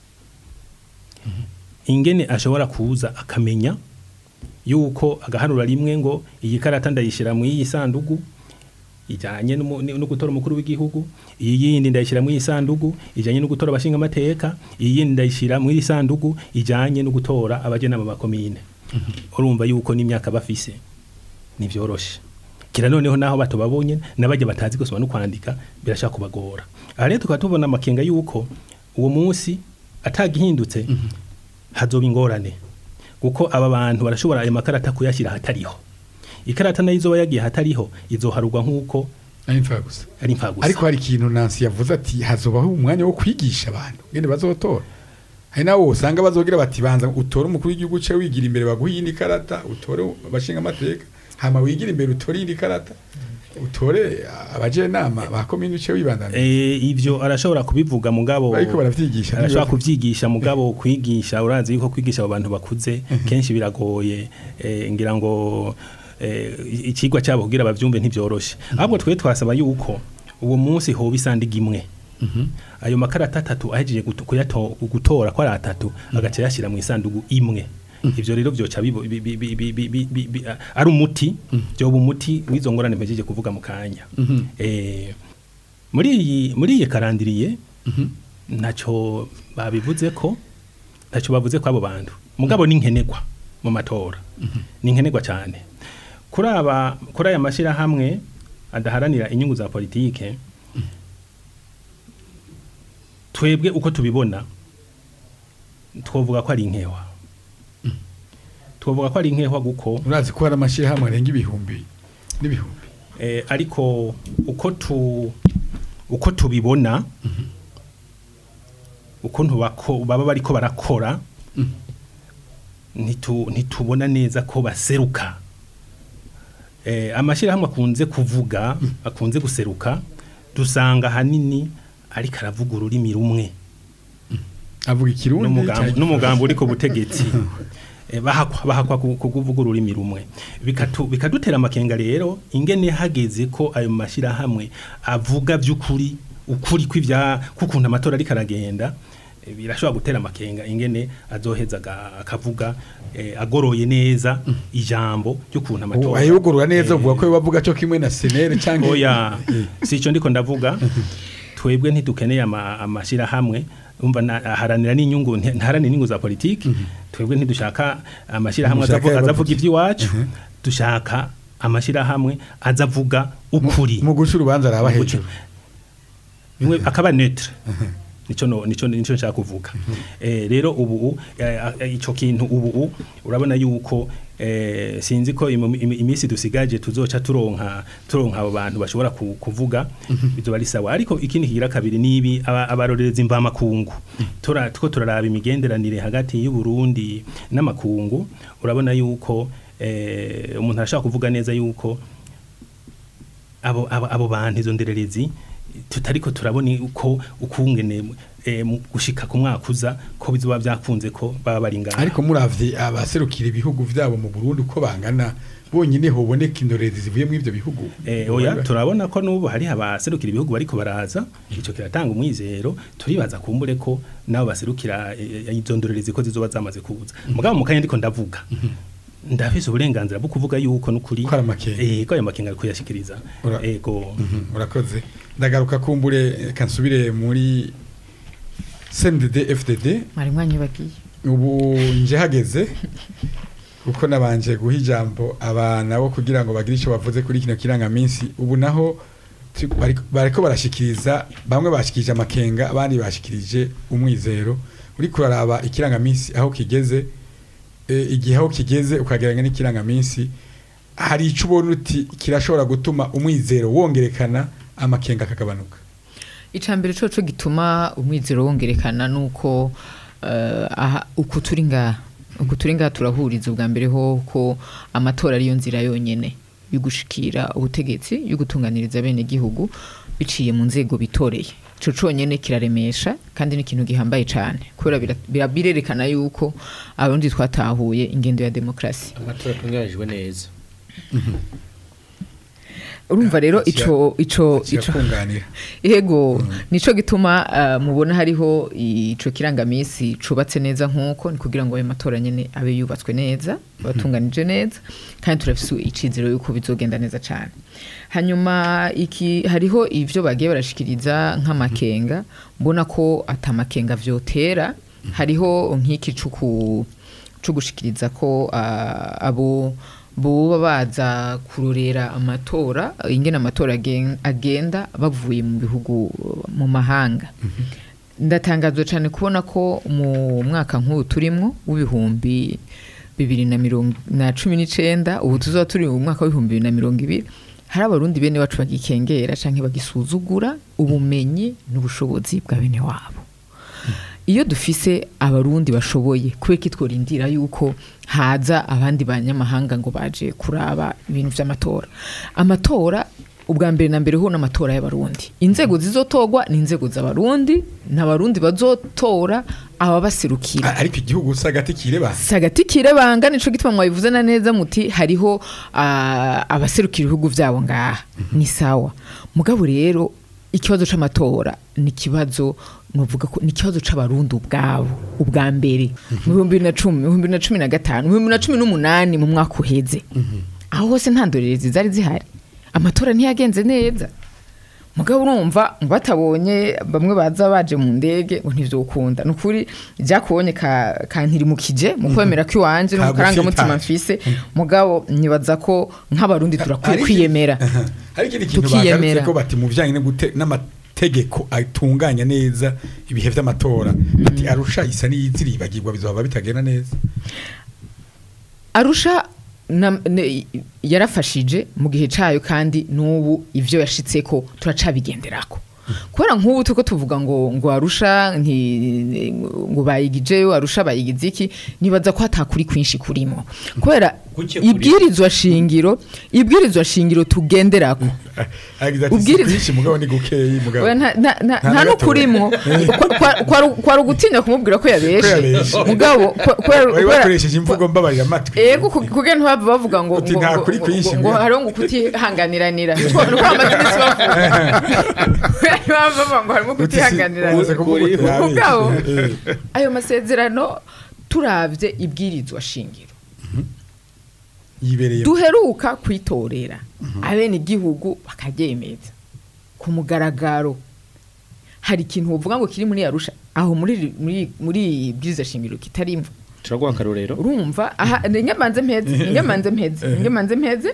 ingene ashobora kuza akamenya yuko agaharura rimwe ngo iyi karata ndayishyira mu iyi sandugu ijanye n'umu- no gutora umukuru w'igihugu iyi yindi ndayishira mu isandugu ijanye no gutora abashinga amateka iyi yindi ndayishira mu isandugu ijanye no gutora abajenama ba komine urumva yuko n'imyaka bafise nivyoroshe kira noneho naho batobabonye nabajya batazi gusoma no kwandika birashaka kubagora aha rero tukaba tubona amakenga yuko uwo munsi atagihindutse hazoba ingorane kuko aba bantu barashobora ayo makarata kuyashyira ahatariho ikarata nayo izoba yagiye ahatariho izoharugwa nk'uko ari imfa gusa ari impfagusa ariko hari ikintu Nancy yavuze ati hazobaho umwanya wo kwigisha abantu ngene bazotora hari nawo usanga bazogira bati banza utore umukuru w'igihugu cye wigira imbere baguha iyindi karata utore abashinga amateka hama wigira imbere utore iyindi karata utore abajenama ba komine uce wibandana Eh, ivyo arashobora kubivuga mugabo ariko baravyigisha arashobora kuvyigisha mugabo kwigisha urazi yuko kwigisha abo bantu bakuze kenshi biragoye eh, ngira ngo eh, ikigwa cyabo kugira bavyumve ntivyoroshe ahubwo twe twasaba yuko uwo munsi hoba isandiga imwe ayo makarata atatu ahejeje guto- kuyato- gutora ko ari atatu agaca yashyira mu isandugu imwe ivyo rero vyoca bibo- bi- bi- bi- bi- bi- bi- bi- bi- ari umuti vyoba umuti w'izo ngorane mpejeje kuvuga mu kanya Eh, muri iyi muri iyi karandiriye ntacyo babivuze ko ntacyo bavuze ko abo bantu mugabo ni nkenerwa mu matora ni nkenerwa cyane kuri aba kuri aya mashyirahamwe adaharanira inyungu za politike twebwe uko tubibona twovuga ko ari inkewa twovuga ko ari inkewa kuko urazi ko hari amashyirahamwe arenga ibihumbi n'ibihumbi eh, ariko uko tu uko tubibona ukuntu bako baba bariko barakora ntitu ntitubona neza ko baseruka eh, amashyirahamwe akunze kuvuga akunze guseruka dusanga hanini ariko aravuga ururimi rumwe avuga ikirundi n'umugambo cyangwa n'umugambo uri ku butegetsi Eh, bahakwa bahakwa ku- ku kuvuga ururimi rumwe bikatu bikadutera amakenga rero ingene hageze ko ayo mashirahamwe avuga by'ukuri ukuri kw'ivya kukuntu amatora ariko aragenda eh, birashobora gutera amakenga ingene azoheza aga- akavuga eh, agoroye neza ijambo ry'ukuntu amatora ayugurura neza Eh, uvuga ko bavuga cyo kimwe na senere cyangwa oya si icyo ndiko ndavuga twebwe ntidukeneye ama- amashyirahamwe umva na- aharanira n'inyungu nti- ntaharanira inyungu za politiki twebwe ntidushaka amashyirahamwe Mushaka azavu- azavuga y'abavugi. iby'iwacu dushaka amashyirahamwe azavuga ukuri mu guca urubanza araba Mu guca- hejuru bimwe akaba neutre nico no nico nico nshaka kuvuga eh rero ubu eh, eh, ico kintu ubu urabona yuko eh sinzi ko imu- imi- iminsi dusigaje tuzoca turonka turonka abo bantu bashobora ku- kuvuga bizoba ari sawa ariko ikindi kigira kabiri nibi aba- abarorerezi mva makungu tura two turaraba imigenderanire hagati y'u Burundi n'amakungu urabona yuko eh umuntu arashaka kuvuga neza yuko abo abo, abo bantu izo ndererezi tutariko turabona uko ukungene eh, mu gushika ku mwaka uza ko bizoba byakunze ko baba bari ngaha ariko muravye abaserukira ibihugu vyabo mu Burundi uko bangana bonyine hoboneka indorerezi zivuye mu ivyo bihugu Eh, oya turabona ko n'ubu hari abaserukira ibihugu bariko baraza ico kiratanga umwizero turibaza kumbure ko nabo baserukira eh, eh, izo ndorerezi ko zizoba zamaze kuza mugabo mu kanya ndiko ndavuga ndafise uburenganzira bwo kuvuga yuko n'ukuri Ko ari amakenga. eh ko ayo makenga ari kuyashikiriza Ura- ego Mhm, urakoze ndagaruka kumbure kansubire muri CNDD FDD mwari mwanyubagiye ubu nje hageze kuko nabanje guha ijambo abana bo kugira ngo bagire icyo bavuze kuri kino kirangaminsi ubu naho tu- bariko- bariko barashikiriza bamwe bashikirije amakenga abandi bashikirije umwizero uri kuraraba ikirangaminsi aho kigeze e, igihe aho kigeze ukagereranya n'ikirangaminsi hari icyo ubona uti kirashobora gutuma umwizero wongerekana amakenga akagabanuka icambere coco gituma umwizero wongerekana nuko uh, aha uku turi ngaha uku turi ngaha turahuriza ubwa mbere ho ko amatora ariyo nzira yonyene yo gushikira ubutegetsi yo gutunganiriza bene gihugu biciye mu nzego bitoreye ico conyene kiraremesha kandi ni ikintu gihambaye cane kubera bira- bira- birerekana yuko abarundi twatahuye ingendo ya demokrasi amatora atunganijwe neza urumva rero ico ico ico kirakunganira Ego nico gituma uh, mubona hariho ico kirangamisi cubatse neza nkuko ni kugira ngo ayo matora nyene abe yubatswe neza batunganije neza kandi turafise icizero yuko bizogenda neza cyane hanyuma iki hariho ivyo bagiye barashikiriza nk'amakenga mbona ko atamakenga vyotera hariho nk'iki cuku cugushikiriza ko uh, abo boba baza kurorera amatora ingene amatora agen- agenda bavuye mu bihugu mu mahanga ndatangazwa cyane kubona ko mu mwaka nk'ubu turimwo w'ibihumbi bibiri na mirongo na cumi n'icenda ubu tuzaba turi mu mwaka w'ibihumbi bibiri na mirongo ibiri hari abarundi bene bacu bagikengera canke bagisuzugura ubumenyi n'ubushobozi bwa bene wabo iyo dufise abarundi bashoboye kubera ko tworindira yuko haza abandi banyamahanga ngo baje kuraba ibintu vy'amatora amatora ubwa mbere na mbere ho n'amatora y'abarundi inzego zizotorwa ni inzego z'abarundi n'abarundi bazotora ababaserukira A- ariko igihugu usa agati kireba sagati kirebanga nico gituma mwabivuze na neza muti hariho ah, abaserukira ibihugu vyabo ngaha ni sawa mugabo rero ikibazo c'amatora ni ikibazo nuvuga ko ni ikibazo c'abarundi ubwabo ubwa mbere mu bihumbi bibiri na cumi mu bihumbi bibiri na cumi na gatanu mu bihumbi bibiri na cumi n'umunani mu mwaka uheze aho hose nta ndorerezi zari zihari amatora ntiyagenze neza mugabo urumva ngo batabonye bamwe baza baje mu ndege ngo ntivyokunda ni ukuri byakubonye ka, kantirimukije mu kwemera ko iwanje no mu karangamutima mfise mugabo nibaza ko nk'abarundi turakwiye Ariko- kwiyemera Aha. hari ikindi kintu Tukiyemera. bagarutse ko bati mu bijyanye no gute- n'amategeko atunganya neza ibihe vy'amatora ati arusha isa n'iyiziribagirwa bizoba bitagenda neza arusha na- ne- yarafashije mu gihe cayo kandi n'ubu ivyo yashitseko turacabigenderako kubera nk'ubu turiko tuvuga ngo ngo arusha nti- ngo bayigijeyo arusha bayigize iki nibaza ko hatakuri kwinshi kurimo kubera Kuke kuri- ibwirizwa shingiro ibwirizwa shingiro tugenderako agize ati Ubwiriza- si kwinshi mugabo ni gukeyi mugabo Oya, nta- nta- nta- Nta nta na n'ukurimwo Kwa- kwa- kwa- kwari ugutinya kumubwira ko Ko yabeshe yabeshe. mugabo kwa- kubera- wari kubera- wakoresheje imvugo mbabarira amatwi ego ku- kugira ntibava bavuga ngo Uti ngo- nta ngo- kuri ngo- kwinshi ngo mbere. hariho ngo kutihanganiranira nuko bamaze iminsi bavuga Baba bavuga ngo harimo Uti si- kutihanganiranira umaze kuvuga uti ntabeshye. Mugabo, Eh. ayo masezerano turavye ibwirizwa shingiro yibereye duheruka kwitorera abene igihugu bakaryemeza ku mugaragaro hari ikintu uvuga ngo kiri muri arusha aho muri muri muri bwiza shingiro kitarimva turaguha akarorero urumva aha ingemanze mpeze ingemanze mpeze ingemanze mpeze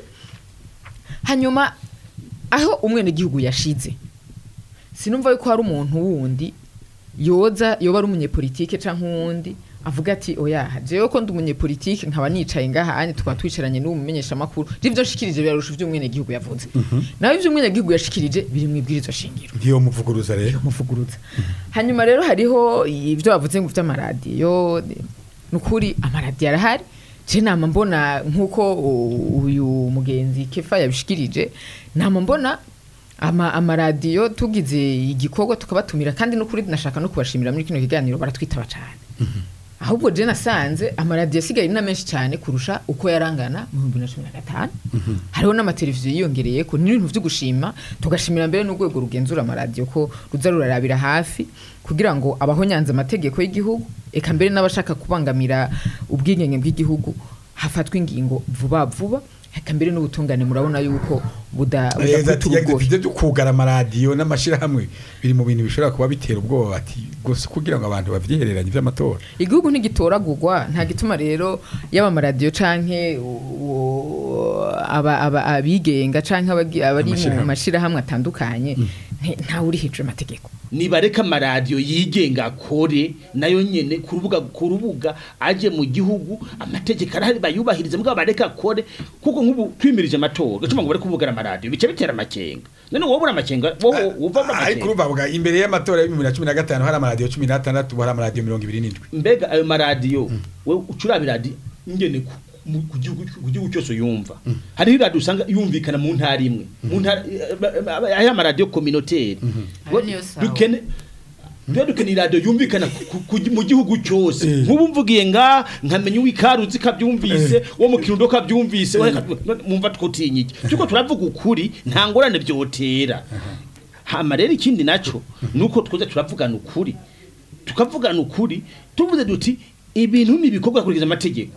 hanyuma aho umwene gihugu yashize sinumva yuko hari umuntu wundi yoza yoba ari umunyepolitike canke uwundi avuga ati oya jewe ko ndi umunyepolitike nkaba nicaye ngaha anye tukaba twicaranye n'uwo mumenyesha makuru rivyo nshikirije birarusha ivyo umwene gihugu yavuze nawe ivyo umwene gihugu yashikirije biri mu ibwirizwa shingiro ntiyo muvuguruza rero muvuguruza hanyuma rero hariho ibyo bavuze ngo by'amaradiyo ni ukuri amaradiyo arahari je nama mbona nk'uko u- uyu mugenzi kefa yabishikirije nama mbona ama amaradiyo tugize igikorwa tukabatumira kandi n'ukuri nashaka no kubashimira muri kino kiganiro baratwitaba cyane ahubwo je nasanze amaradiyo asigaye na menshi cyane kurusha uko yarangana mu bihumbi na cumi na gatanu hariho n'amateleviziyo yiyongereye ko n'ibintu byo gushima tugashimira mbere n'urwego rugenzura amaradiyo ko ruza rurarabira hafi kugira ngo abahonyanze amategeko y'igihugu eka mbere n'abashaka kubangamira ubwigenge bw'igihugu hafatwa ingingo vuba vuba eka mbere n'ubutungane murabona yuko buda Neza ati budakubita yagize urugohe ivyo byo kugara amaradiyo n'amashirahamwe biri mu bintu bishobora kuba bitera ubwoba ati gusa kugira ngo abantu bavyihereranye vy'amatora igihugu ntigitoragurwa nta gituma rero yaba amaradiyo canke u- aba- aba- abigenga canke abagi- abari mu Amashirahamwe. mashirahamwe atandukanye nti- ntawe uri hejuru y'amategeko nibareka amaradiyo yigenga akore nayo nyene ku rubuga ku rubuga aje mu gihugu amategeko arahari bayubahirize mbwa bareka akore kuko nk'ubu twimirije amatora gacuma ngo bari kuvugana amaradiyo bice bitera amakenga none wowe uri amakenga wowe uva mu ariko amakenga urumva bwa imbere y'amatora ya 2015 hari amaradiyo 16 ubu hari amaradiyo 27 mbega ayo maradiyo wewe ucuraba iradiyo ingene ku- mu- ku gihugu ku gihugu cyose yumva hariho iradiyo usanga yumvikana mu ntara imwe mu ntara aya maradiyo communautaire Ayo niyo sawa. dukene Dore dukeneye radio yumvikana ku- ku- mu gihugu cyose Eh. nk'ubu mvugiye nga nkamenya uwikaruzi kabyumvise wo mu kirundo kabyumvise we mumva twutinya iki tuko turavuga ukuri nta ngorane byotera hama rero ikindi naco nuko twoza turavugana ukuri tukavugana ukuri tuvuze duti ibintu nibikorwa kurikiza amategeko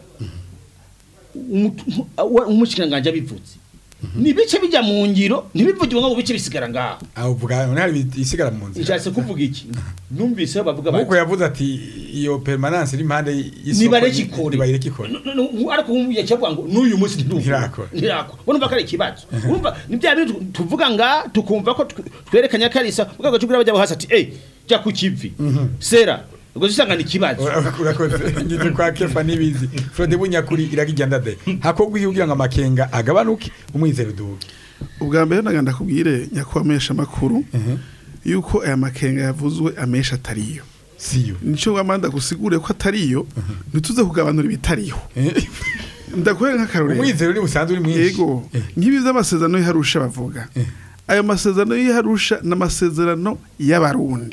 umushikiranganje abivuze ni bice bijya mu ngiro ntibivugirwe ngo bice bisigara ngaho aho uvuga none hari isigara mu nzira nshatse kuvuga iki numvise bavuga nk'uko bati yavuze ati iyo permanence iri impande y'isoko nibareke ikore nibareke ikore No- no- no, ariko yacavuga ngo n'uyu munsi ntiruvuga Ntirakora. ntirakora urumva ko ari ikibazo urumva ni bya bintu tu- tuvuga nga tukumva ko tw- twerekanya karisa ubwo gace bajya hasi ati eh jya ku kivi sera ubwo zisangana ikibazo urakoze ngize kwa kefa nibizi frode bunyakuri iragijya ndade hakogwa kugira ngo amakenga agabanuke umwizero duke ubwa mbere naganda kubwire nyakwamesha makuru yuko aya makenga yavuzwe amesha atariyo siyo nico wamanda gusigure ko atariyo ntituze kugabanura ibitariho ndakwereka nk'akarorero umwizero ni busanzwe uri mwinshi yego nk'ibi by'amasezerano y'iharusha bavuga ayo masezerano y'iharusha ni amasezerano y'abarundi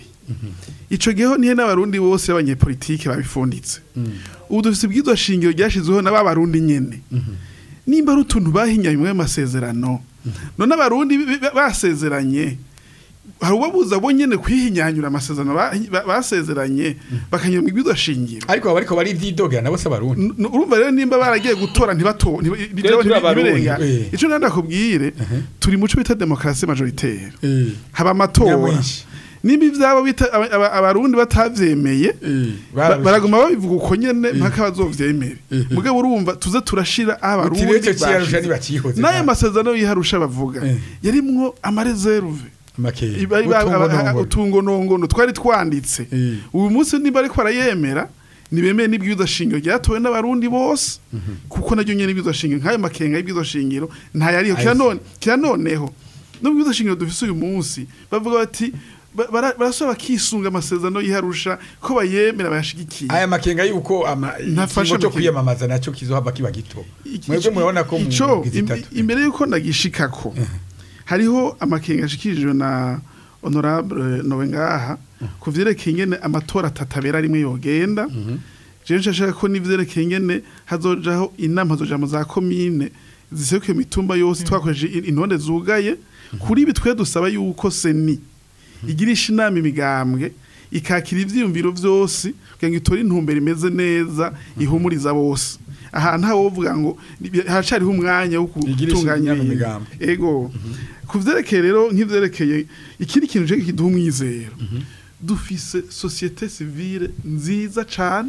ico gihe nihe n'abarundi bose b'abanyepolitike babifunditse ubu dufite ibwirizwa shingiro ryashyizweho na ba barundi nyene nimba ari utuntu bahinyanye mu masezerano none abarundi bi- bi- basezeranye hari ubabuza bo nyene kwihinyanyura amasezerano ba- ba- basezeranye bakanyura mu ibwirizwa shingiro ariko aba ariko bari ivyidogera nabo se abarundi N- n- urumva rero nimba baragiye gutora ntibato turi abarundi, eh. ico nanda kubwire turi muco bita demokrasi majoritaire Eh, haba amatora Nyamwinshi. nimba ivyabo bita aba- aba- abarundi batavyemeye eh, ba- bararusha. baraguma babivuga uko nyene mpaka bazovyemere mugabo urumva tuze turashira aho Uti abarundi rero ico ciyarusha bashize. ntibacihoze n'ayo nta- masezerano yiharusha bavuga Eh. yarimwo amareserve makenga Iba- iba- Utungo aba- nongoro. utungonongono twari twanditse Eh. uyu munsi niba ariko arayemera ntibemeye n'ibwirizwa shingiro ryatowe n'abarundi bose kuko naryo nyene ibwirizwa shingiro nk'ayo makenga y'ibwirizwa shingiro ntayariho Ayo kira si. none kira noneho n'ubwirizwa shingiro dufise uyu munsi bavuga bati ba- bara- barasaba bakisunga amasezerano yiharusha ko bayemera bayashigikiye aya makenga yuko ama Ntafashe ikingo cyo amakenga. kwiyamamaza nacyo kizohava kiba gito Iki- mwebwe ico- murabona ko mu ico ngizi im- itatu imbere yuko ndagishikako hariho amakenga ashikirijwe na honorable nowe ngaha ku vyerekeye ingene amatora atatabera rimwe yogenda jewe nshashaka ko n'ivyerekeye ingene hazojaho inama hazoja mu za komine ziserukiye mu mitumba yose twakoresheje in- intonde zugaye kuri ibi twe dusaba yuko seni igirisha inama imigambwe ikakira ivyiyumviro vyose kugira ngo itore intumbero imeze neza ihumuriza bose ahantu hawo uvuga ngo ni- haracariho umwanya wo Igirisha gutunganya inama ibintu. imigambwe. ego ku vyerekeye rero nk'ivyerekeye ikindi kintu je kiduha umwizero dufise societe civile nziza cane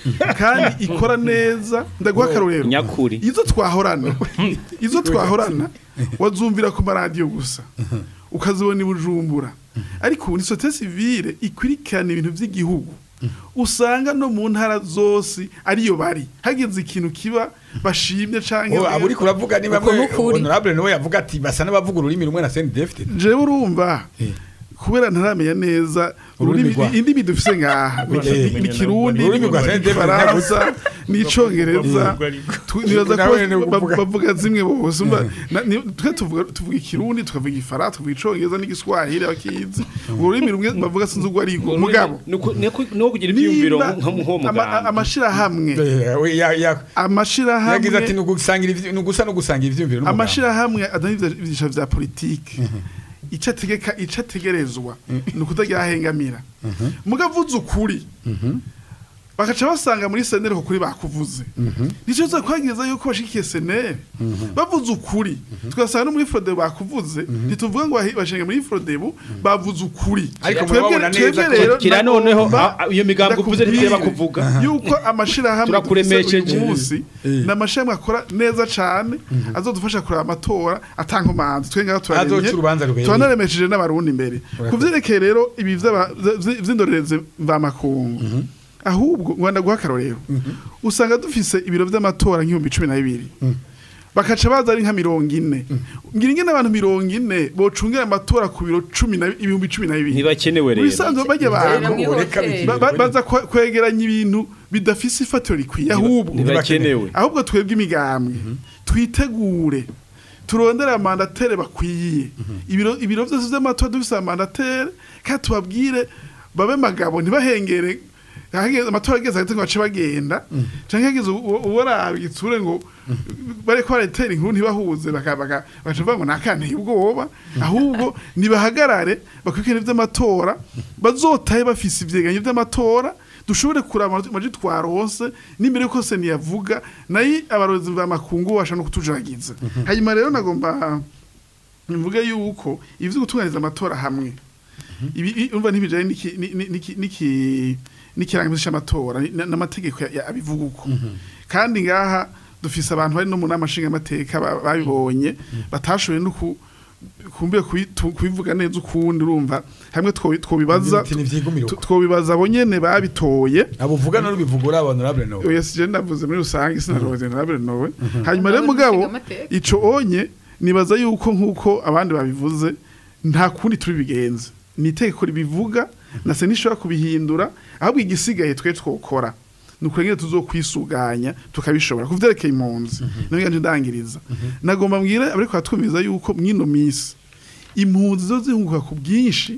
kandi ikora neza ndaguha akarorero nyakuri izo twahorana izo twahorana wazumvira ku maradiyo gusa ukazibona i bujumbura ariko ubu ni societe civile ikurikirana ibintu by'igihugu usanga no mu ntara zose ariyo bari hageze ikintu kiba bashimye canke Oh, abo uriko uravuga ni bamwe Uko nukuri. honorable niwe yavuga ati basa n'abavuga ururimi rumwe na CNDF jewe urumva Eh. kubera ntaramenya neza Ururimi ururimi- rwa- indimi dufise ngaha ni- Eh. ni- ni kirundi Ururimi rwa Saint David ifaransa n'icongereza Tu- nibaza ko Nawe ni ba- ukuvuga. bavuga zimwe bose umva na- ni- twe tuvuga tuvuga ikirundi tukavuga ifaransa tukavuga icongereza n'igiswahili abakizi ururimi rumwe bavuga sinzi urwo ariko mugabo niwo kugira ibyiyumviro nimba nko mu ama- muganga amashirahamwe Eh, we- ya- ya- yagize ati amashirahamwe ni ugusangira ivy- ni ugusa no gusangira ivyumviro n'umugabo. amashirahamwe adana ivyisha vya politike ico ategeka ico ategerezwa ni ukutagihahengamira mugavuze ukuri bakaca basanga muri senere kuri bakuvuze nico zo kwagiriza yuko bashikiye senere bavuze ukuri tugasanga no muri frodebu bakuvuze ntituvuga ngo bahi- bashinga muri frodebu bavuze ukuri Ariko Twebwe- murababona neza twebwe ko- rero kira noneho nagomba- a- a- iyo migambi uvuze ntitwe ndakubwire bakuvuga yuko amashirahamwe Turakuremesheje. dufise uyu munsi Eh. ni amashirahamwe akora neza cane azodufasha kureba amatora atankomanzi twe ngaho Azoca urubanza rubereye. turanaremesheje n'abarundi imbere ku vyerekeye rero ibi vy'aba- vy- vy'indorerezi mvamakungu ahubwo rwanda guha akarorero usanga dufise ibiro vy'amatora nk'ibihumbi cumi na bibiri bakaca baza ari nka mirongo ine ngira ingene abantu mirongo ine bocungira amatora ku biro cumi na ibihumbi cumi na bibiri ntibakenewe mu rero bisanzwe bajya Rero abantu reka mwihoteli. bigire. ba- ba- baza kwe- kwegeranya ibintu bidafise ifatiro rikwiye ahubwo ntibakenewe ahubwo twebwe imigambwe twitegure turondere amandatere bakwiye ibiro ibiro byose vy'amatora dufise amandatere kandi tubabwire babe magabo ntibahengere hageze amatora ageze hagati ngo bace bagenda canke hageze uworaba igitsure ngo bariko baratera inkuru ntibahuze baka- baka- bagaca bavuga ngo nakanteye ubwoba ahubwo nibahagarare bakurikirane ivy'amatora bazotahe bafise ivyegeranyo vy'amatora dushobore kuraba amaji twaronse n'imbere yuko se niyavuga nayo abarozi ba makungu basha no kutujaragiza hanyuma rero nagomba mvuge yuko ivyo gutunganiza amatora hamwe ibi i- umva ntibijanye n'iki- ni- ni- n'iki- n'iki- n'ikirangamisi c'amatora ni- na- n'amategeko ya- ya- abivuga uko kandi ngaha dufise abantu bari no mu nama nshingamateka ba- babibonye batashoboye no ku- kumbuye kubitu- kubivuga neza ukundi urumva hamwe two- twobibaza Ati ntivyigumira uko. tu- twobibaza abo nyene babitoye abo uvuga no bivugura honorable no oya sije ndavuze muri rusange sinaroze ntabere nowe hanyuma rero mugabo Nshingamateka. ico onye nibaza yuko nkuko abandi babivuze nta kundi turi bigenze ni itegeko ribivuga na se nishobora kubihindura ahubwo igisigaye twe twokora ni ukurengera tuzokwisuganya tukabishobora kuvyerekeye impunzi niyo yanje ndangiriza nagomba mbwire abariko batwumviza yuko mwino misi impunzi zo zihunguka ku bwinshi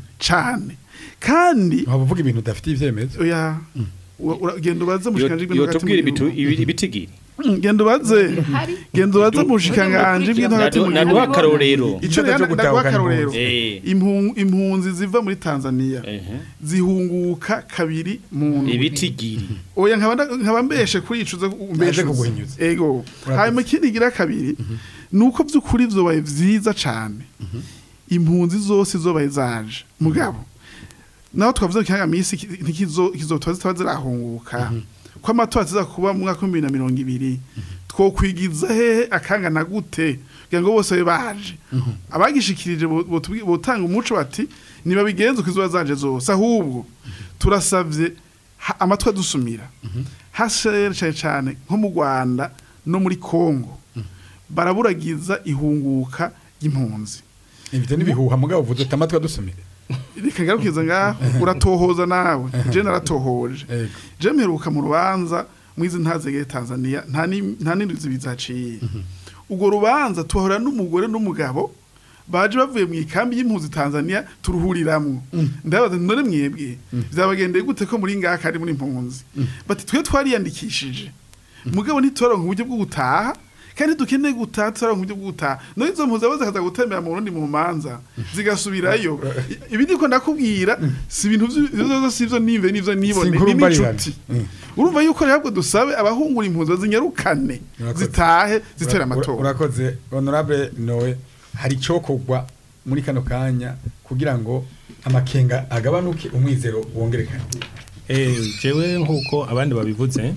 cane kandi waba uvuga ibintu udafitiye ivyemezo oya ura- ura- genda ubaze mushikanje Yo- yotubwira ibitu- ibi- ibitigiri genda ubaze genda ubaze mushikanganje bw'into hagati mu Nadu- naduha gihugu akarorero ico Ico rero cyo ndaguha gutahukana akarorero impunzi. Eh. Impu- impunzi ziva muri Tanzania Ehe. zihunguka kabiri mu ndwi. ibitigiri oya nkaba nda- nkaba mbeshe kuri ico uze umbeshe Naje kuguhinyuza. ego Urakoze. hanyuma ikindi gira kabiri nuko vy'ukuri vyobaye vyiza cane impunzi zose zobaye zaje mugabo naho twavuze ko kiyaga misi ntikizotoba zitaba zirahunguka ko amatora aza kuba mu mwaka w'ibihumbi bibiri na mirongo ibiri twokwigiza hehe akangana gute kugira ngo bose babe baje abagishikirije bo- botubwi- botanga umuco bati nibabigenze uko izuba zaje zose ahubwo turasavye ha- amatwi adusumira hashere cyane cyane nko mu Rwanda no muri Kongo baraburagiza ihunguka y'impunzi ivyo nibihuha mugabo uvuze uti amatwi adusumire reka ngarukiza ngaho uratohoza nawe je naratohoje Ego. je mperuka mu rubanza mwizi ntazegeye Tanzania nta ni- nta n'indwi bizaciye ubwo rubanza tuhora n'umugore n'umugabo baje bavuye mu ikambi y'impunzi Tanzania turuhuriramwo ndabaza none mwebwe byabagendeye gute ko muri ngaka ari muri impunzi bati twe twariyandikishije mugabo ntitoronka uburyo bwo gutaha kandi dukeneye gutaha tutaronka uburyo bwo gutaha no izo mpunzi abo zikaza gutembera mu Burundi mu manza zigasubirayo I- ibi ndiko ndakubwira si ibintu vyo si ivyo nive n'ivyo nibone Si inkuru ni mbarirano. n'inshuti Mm. urumva yuko rero ahubwo dusabe abahungura impunzi bazinyarukane Urakoze. zitahe zitera Ura- amatora urakoze honorable nowe hari icokorwa muri kano kanya kugira ngo amakenga agabanuke umwizero wongerekane Eh, jewe nk'uko abandi babivuze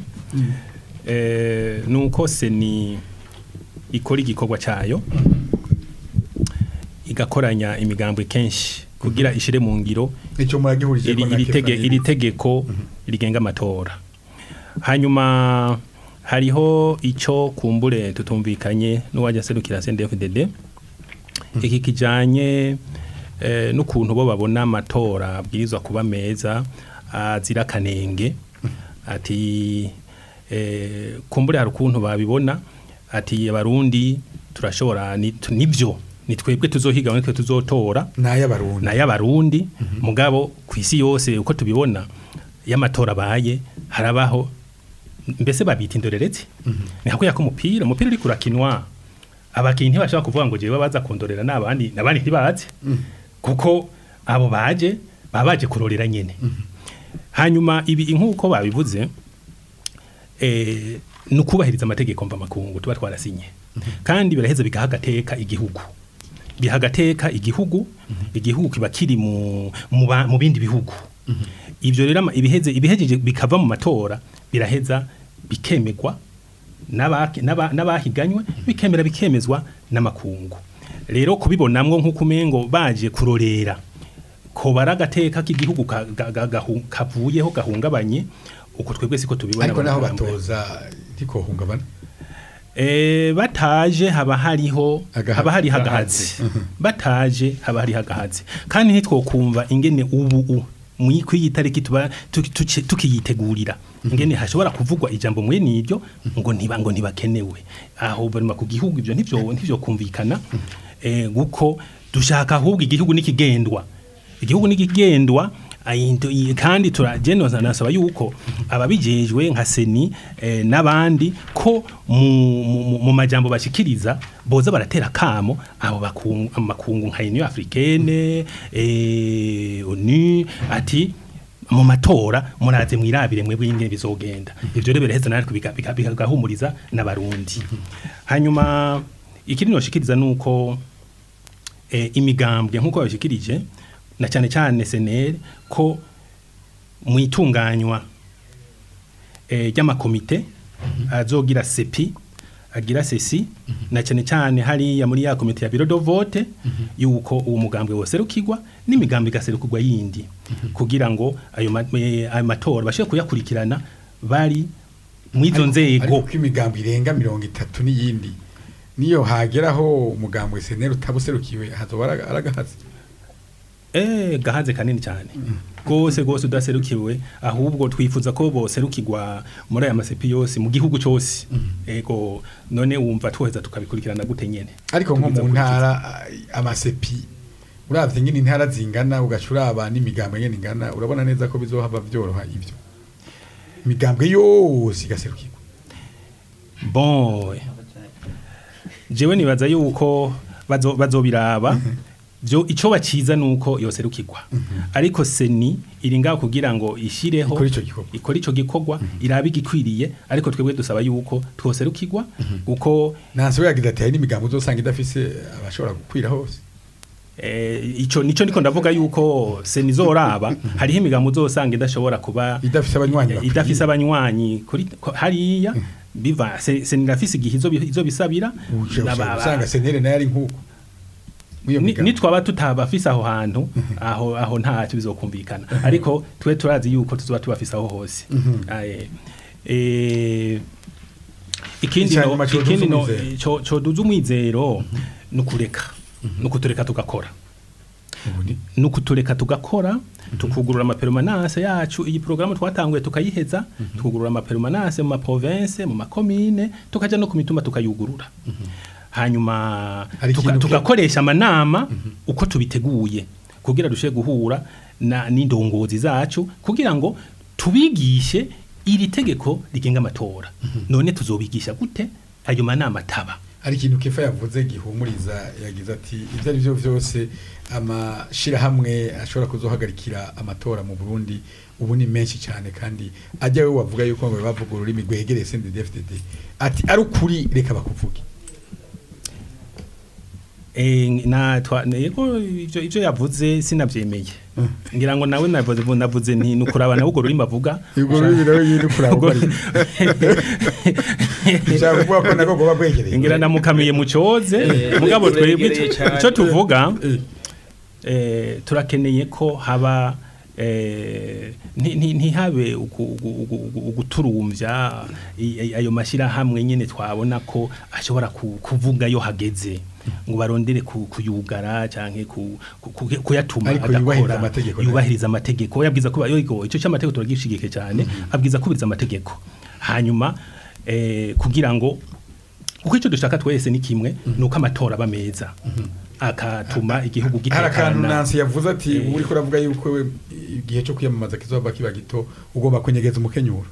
eh, nuko seni ikora igikorwa cyayo igakoranya imigambwe kenshi kugira ishire mu ngiro icyo muragihurije iri, iri, tege, iri tegeko rigenga amatora hanyuma hariho ico kumbure tutumvikanye n'uwajya serukira CNDD-FDD iki kijanye eh, n'ukuntu bo babona amatora abwirizwa kuba meza azira kanenge ati eh, kumbure hari ukuntu babibona ati abarundi turashobora ni- tu- nivyo ni twebwe tuzohiga nitwe tuzotora n'ay'abarundi na y'abarundi mugabo ku isi yose uko tubibona y'amatora abaye harabaho mbese babita indorerezi ni hakuya ko umupira umupira uri kurakinwa abakinnyi ntibashobora kuvuga ngo jewe baza kundorera n'abandi n'abandi ntibaze kuko abo baje baba baje kurorera nyene hanyuma ibi nk'uko babivuze eh, ni ukubahiriza amategeko mvamakungu tuba twarasinye kandi biraheza bigaha agateka igihugu biha agateka igihugu igihugu kiba kiri mu, mu, ba- mu bindi bihugu ibyo rero ama- ibiheze ibihejeje bikava mu matora biraheza bikemegwa n'abaki- n'aba- n'abahiganywe bikemera bikemezwa n'amakungu rero kubibonamwo nk'uko umengo baje kurorera ko baragateka k'igihugu ka- ga- ga- gahu- kavuyeho gahungabanye uko twebwe siko tubibona ariko naho abanyarwanda. batoza ntikohungabana Eh, bataje haba hariho Agahazi. haba hari hagahazi bataje haba hari hagahazi kandi ntitwokumva ingene ubu u muri kwiyi tariki tuba tuki- tuki- tukiyitegurira ingene hashobora kuvugwa ijambo mwe niryo ngo ntiba ngo ntibakenewe aho barima ku gihugu ibyo ntivyo ntivyo kumvikana eh guko dushaka ahubwo igihugu nikigendwa igihugu nikigendwa ayindo- i- kandi turagenoza nasaba yuko ababijejwe nka seni eh, n'abandi ko mu, mu, mu majambo bashikiriza boza baratera kamo abo bakungu amakungu nka Union Africaine eh ONU ati mu matora muraze mwirabire mwebwe ingene bizogenda ivyo rero biraheza natwe bika- bika- bikagahumuriza n'abarundi hanyuma ikindi noshikiriza nuko eh, imigambwe nk'uko babishikirije na cyane cyane senere ko mu itunganywa eh, ry'amakomite azogira sepi agira sesi na cyane cyane hariya muri ya komite ya biro do vote yuko uwo mugambwe woserukirwa n'imigambi igaserukirwa yindi kugira ngo ayo ma- eh, ayo matora bashobore kuyakurikirana bari mu izo nzego ariko imigambo irenga mirongo itatu n'iyindi niyo hageraho umugambwe seneri utabuserukiwe hazoba ara- aragahaze Eh gahaze kanini cyane gose gose udaserukiwe ahubwo twifuza ko boserukirwa muri aya masepi yose mu gihugu cyose ego none wumva tuheza tukabikurikirana gute nyene ariko nko Tubiza mu gukurikiza. ntara ah, amasepi uravye nyine intara zingana ugaca uraba n'imigambwe nyene ingana urabona neza ko bizohava vyoroha ivyo imigambwe yose igaserukirwa bon jewe nibaza yuko bazo bazobiraba byo ico baciza nuko yoserukirwa ariko seni iri ngaho kugira ngo ishireho Ikore ico gikorwa. ikora ico gikorwa irabe igikwiriye ariko twebwe dusaba yuko twoserukirwa uko nanse we yagize ati hari n'imigambo uzosanga idafise abashobora gukwira hose eh, ico nico niko ndavuga yuko seni zoraba hariho imigambo uzosanga idashobora kuba idafise abanywanyi bakwiye. idafise abanywanyi kuri ko- hariya biva se- seni irafise igihe izo bi- izo bisabira Uca- uca- Aba- usanga seneri nayo ari nk'uko Mw'iyo Ni- migambo. nitwaba tutabafise aho hantu aho aho ntacyo bizokumvikana ariko twe turazi yuko tuzoba tubafise aho hose Aye. Eh, ikindi Icya no nyuma coduza ikindi no umwizero. co- coduza umwizero nukureka nukutureka tugakora Ubu ni- nukutureka tugakora tukugurura amaperumanase yacu iyi porogaramu twatanguye tukayiheza tukugurura amaperumanase mu maprovince mu makomine tukaja no ku mituma tukayugurura hanyuma Hari tuka- ikintu ki- tugakoresha amanama uko tubiteguye kugira dushe guhura na n'indongozi zacu kugira ngo tubigishe iri tegeko rigenga amatora none tuzobigisha gute ayo manama ataba hari ikintu kefa yavuze gihumuriza yagize ati ibyo ari byo byose amashirahamwe ashobora kuzohagarikira amatora mu Burundi ubu ni menshi cyane kandi ajya we wavuga yuko ngo bavuga ururimi rwegereye CNDD-FDD ati ari ukuri reka bakuvuge Eh, na twa yego ivyo ivyo yavuze sinavyemeye ngira ngo nawe navuze navuze nti nukuraba nawe ugo rurimi avuga ubwo rurimi nawe nyine kuraba uko ari nshaka kuvuga ko nako goba bwegereye ngira namukamiye mu coze Eh, mugabo twebwe uregereye cane. ico tuvuga Eh. eh, turakeneye ko haba eh, nti- nti- ntihabe ugu- ugu- ugu- ugu- uguturumvya i- i- ayo mashirahamwe nyene twabona ko ashobora ku- kuvuga yo hageze ngo barondere ku- kuyugara canke ku- ku- ku- kuyatuma Ariko yubahiriza adakora amategeko nayo. yubahiriza amategeko yabwiza kuba yogo ico cy'amategeko turagishigike cyane abwiza kubiriza amategeko hanyuma eh, kugira ngo uko icyo dushaka twese ni kimwe nuko amatora aba meza akatuma igihugu hari akantu gitekana Nancy yavuze ati Eh. uri kuravuga yuko we igihe cyo kwiyamamaza kizoba kiba gito ugomba kunyegeza umukenyuro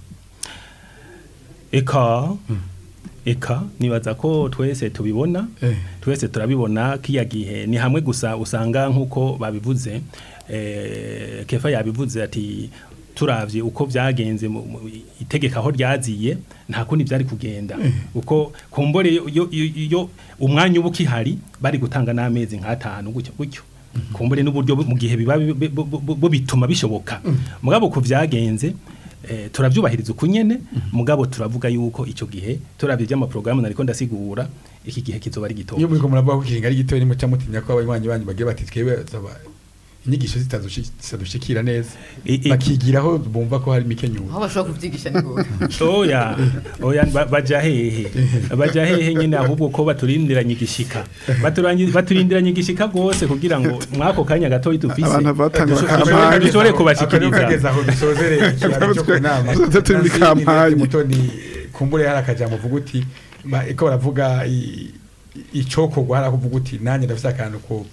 eka eka nibaza ko twese tubibona Eh. twese turabibona kiya gihe ni hamwe gusa usanga nk'uko babivuze eh, kefa yabivuze ati turavye uko byagenze mu- mu- itegeka aho ryaziye nta kundi byari kugenda uko kumbore yo- yo- yo- yo umwanya uba ukihari bari gutanga n'amezi nk'atanu gutyo gutyo kumbure n'uburyo bu- mu gihe biba bi- bi- bu- bu- bu- bituma bishoboka mugabo ku byagenze eh, turabyubahiriza uko nyene mugabo turavuga yuko ico gihe turavye by'amaprogaramu nariko ndasigura iki gihe kizoba ari gito iyo muri ko muravuga ko ikiringa ari gito nimuca mutinya ko abanywanyi banyu bagiye bati twebwe zaba inyigisho zitadushi- zitadushikira neza I- i- bakigiraho bumva ko hari imikenyuro aho bashobora kubyigisha ni goga oya oya ba- baja hehe baja hehe nyene ahubwo ko baturindiranye igishika Baturangi- baturindiranye igishika rwose kugira ngo mwako kanya gatoyi dufise Abantu batanga dusho- kampanye. dushobore Akarere kubashikiriza kageze aho dusozere ikiganiro cyo ku nama Tuze turi muri kampanye. mutoni kumbure hari akajambo uvuga uti ba- ko baravuga i- icokorwa hari akuvuga uti nanjye ndafise akantu ko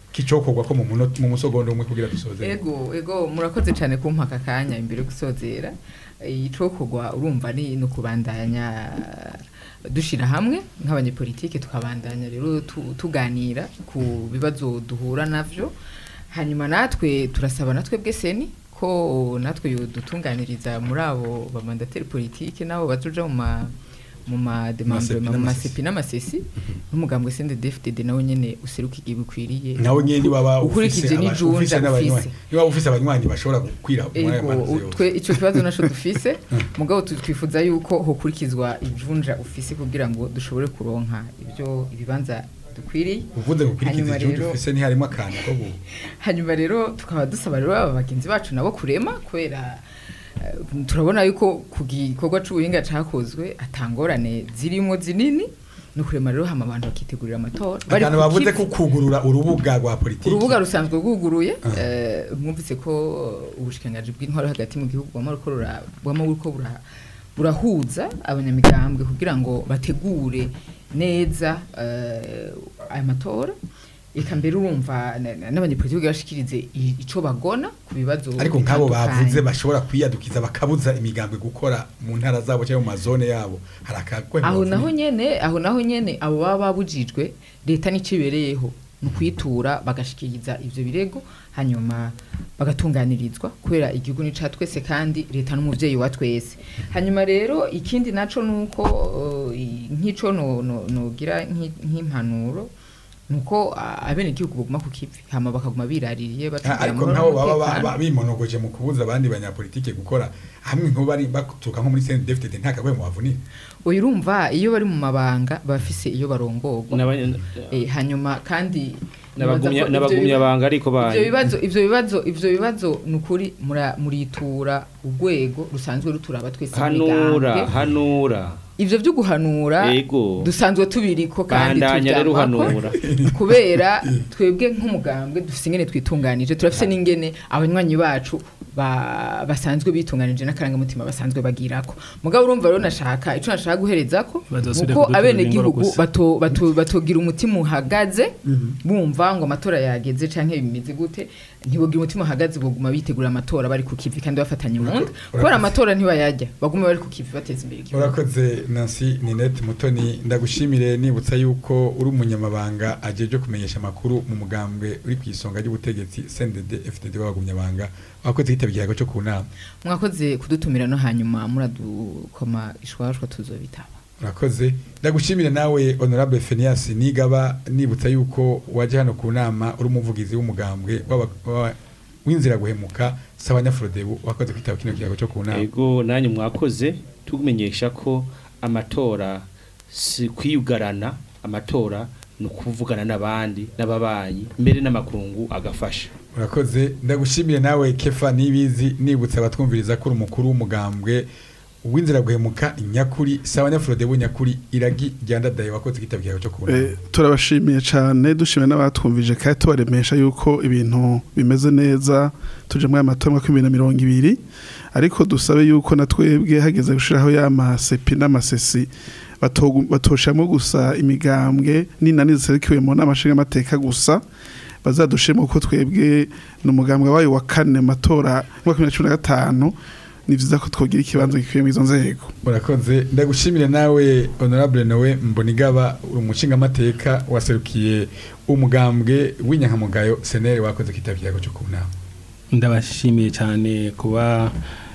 kicokorwa ko mu munota- mu musogondo umwe kugira dusoze ego ego murakoze cyane kumpa aka kanya imbere yo gusozera icokorwa urumva ni no kubandanya dushira hamwe nk'abanyepolitike tukabandanya rero tu- tuganira ku bibazo duhura navyo hanyuma natwe turasaba natwe bweseni ko natwe yodutunganiriza muri abo bamandateri politike nabo bazoja mu ma mu mademandre Masepi mu n'amasesi. masepi n'amasesi n'umugambwe sende DFDD nawe nyene useruka igihe bikwiriye nawe nyene niba ba ukurikije n'ijunja ufise niba ufise abanywanyi bashobora gukwira muri ayo ego mazi u- yose. twe ico kibazo naco dufise mugabo tu- twifuza yuko hokurikizwa ijunja ufise kugira ngo dushobore kuronka ibyo ibibanza dukwiriye uvuze ngo ukurikiza Hanyuma igihugu rero- ufise ntiharimo akantu ko gu- hanyuma rero tukaba dusaba rero aba bagenzi bacu nabo kurema kubera eh, turabona yuko ku gikorwa c'ubuhinga cakozwe atangorane zirimo zinini ni ukurema rero hama abantu bakitegurira amatora Bari akantu ku bavuze kivi. ko kugurura urubuga rwa politiki urubuga rusanzwe rwuguruye eh, mwumvise ko ubushikiranganji bw'intwaro hagati mu gihugu bwama buriko rura- bwama buriko bura- burahuza abanyamigambwe kugira ngo bategure neza eh, aya matora eka mbere urumva na- na- n'abanyepolitiki bashikirize i- ico bagona ku bibazo ariko nk'abo bitandukanye. bavuze bashobora kwiyadukiza bakabuza imigambwe gukora mu ntara zabo cyangwa mu mazone yabo hari akagwe aho naho nyene aho naho nyene abo baba babujijwe leta nicibereyeho mu kwitura bagashikiriza ivyo birego hanyuma bagatunganirizwa kubera igihugu ni ca twese kandi leta n'umuvyeyi wa twese hanyuma rero ikindi naco nuko uh, i- nk'ico no- no- nogira nk'i- nk'impanuro nuko abene igihugu baguma ku kivi hama bakaguma biraririye Ah, batubwira ariko amahoro nk'abo baba ba- n'umutekano. ba- bimonogoje mu kubuza abandi banyapolitike gukora hamwe nk'ubu bari baturuka nko muri CNDD-FDD nta kagwe mu bavunira oya urumva iyo bari mu mabanga bafise iyo barongorwa N'abanya- Eh, hanyuma kandi n'abagumya nibaza ko n'abagumya ivyo banga ariko ivyo banyu bibazo ivyo bibazo ivyo bibazo nukuri mura- muritura urwego rusanzwe ruturaba twese hanura imigambwe. hanura ivyo vyo guhanura Ego. dusanzwe tubiriko kandi bandanya rero tuvyamako. uhanura kubera twebwe nk'umugambwe dufise ingene twitunganije turafise n'ingene abanywanyi bacu ba- basanzwe bitunganije n'akarangamutima basanzwe bagirako mugabo urumva rero nashaka ico nashaka guherezako Bazosubira nuko kuduturira abene ingoro gihugu gusa. bato, bato, batogira umutima uhagaze bumva ngo amatora yageze canke bimeze gute ntibogira umutima uhagaze boguma bitegura amatora bari ku kivi kandi bafatanye mu nda kubera amatora ntibayajya baguma bari ku kivi bateza imbere igihugu urakoze nancy ninette mutoni ndagushimire nibutsa yuko uri umunyamabanga ajeje kumenyesha amakuru mu mugambwe uri ku isonga ry'ubutegetsi CNDD FDD w'abagumyabanga wakoze kitaba ikiyago cyo ku nama mwakoze kudutumira no hanyuma muradukoma ishwashwa tuzobitaba urakoze ndagushimire nawe honorable Phineas nigaba nibutsa yuko waje hano ku nama uri umuvugizi w'umugambwe w'aba- w'aba- w'inzira guhemuka sabanyafrodebu wakoze kwitaba kino kiyago cyo ku nama ego nanyu mwakoze tukumenyesha ko amatora si kwiyugarana amatora ni ukuvugana n'abandi n'ababanyi mbere n'amakungu agafasha urakoze ndagushimire nawe kefa nibizi nibutsa abatwumviriza ko uri umukuru w'umugambwe w'inzira guhemuka nyakuri sabanyafrodebu nyakuri iragi ryandadaye wakoze kwitaba ikiyago cyo ku nama Eh, turabashimiye cyane dushimiye n'abatwumvije kandi tubaremesha yuko ibintu bimeze neza tuje muri aya matora mwaka w'ibihumbi bibiri na mirongo ibiri ariko dusabe yuko na twebwe hageze gushiraho ya masepi n'amasesi batogu- batoshamo gusa imigambwe n'inani ziserukiwe mu nama nshingamateka gusa bazadushemo ko twebwe ni umugambwe wayo wa kane mu matora y'umwaka wa bibiri na cumi na gatanu ni vyiza ko twogira ikibanza gikwiye muri izo nzego urakoze ndagushimire nawe honorable nawe mbonigaba uri umushingamateka waserukiye umugambwe w'inyankamugayo senere wakoze kwitaba ikiyago cyo ku nama ndabashimiye cyane kuba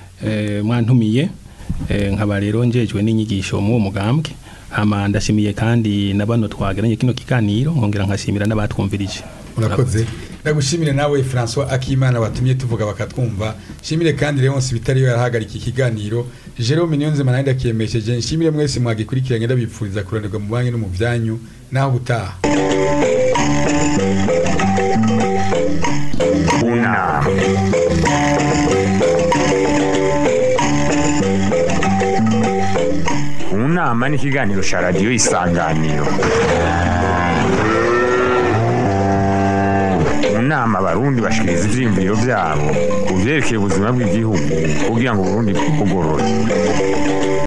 eh, mwantumiye eh, nkaba rero njejwe n'inyigisho mu mugambwe hama ndashimiye kandi na bano twageranye kino kiganiro nkongera nkashimira n'abatwumvirije urakoze ndagushimire nawe François Akimana watumye tuvuga bakatwumva shimire kandi Leonce bitariyo yarahagarika ikiganiro Jerome Niyonzima nawe ndakiyemesheje nshimire mwese mwagikurikiranye ndabipfuriza kuranirwa mu banki no mu byanyu naho gutaha Una. Unama ni ikiganiro cya radiyo isanganiro mu nama abarundi bashikiriza ivyiyumviro vyabo ku vyerekeye ubuzima bw'igihugu kugira ngo uburundi bugorore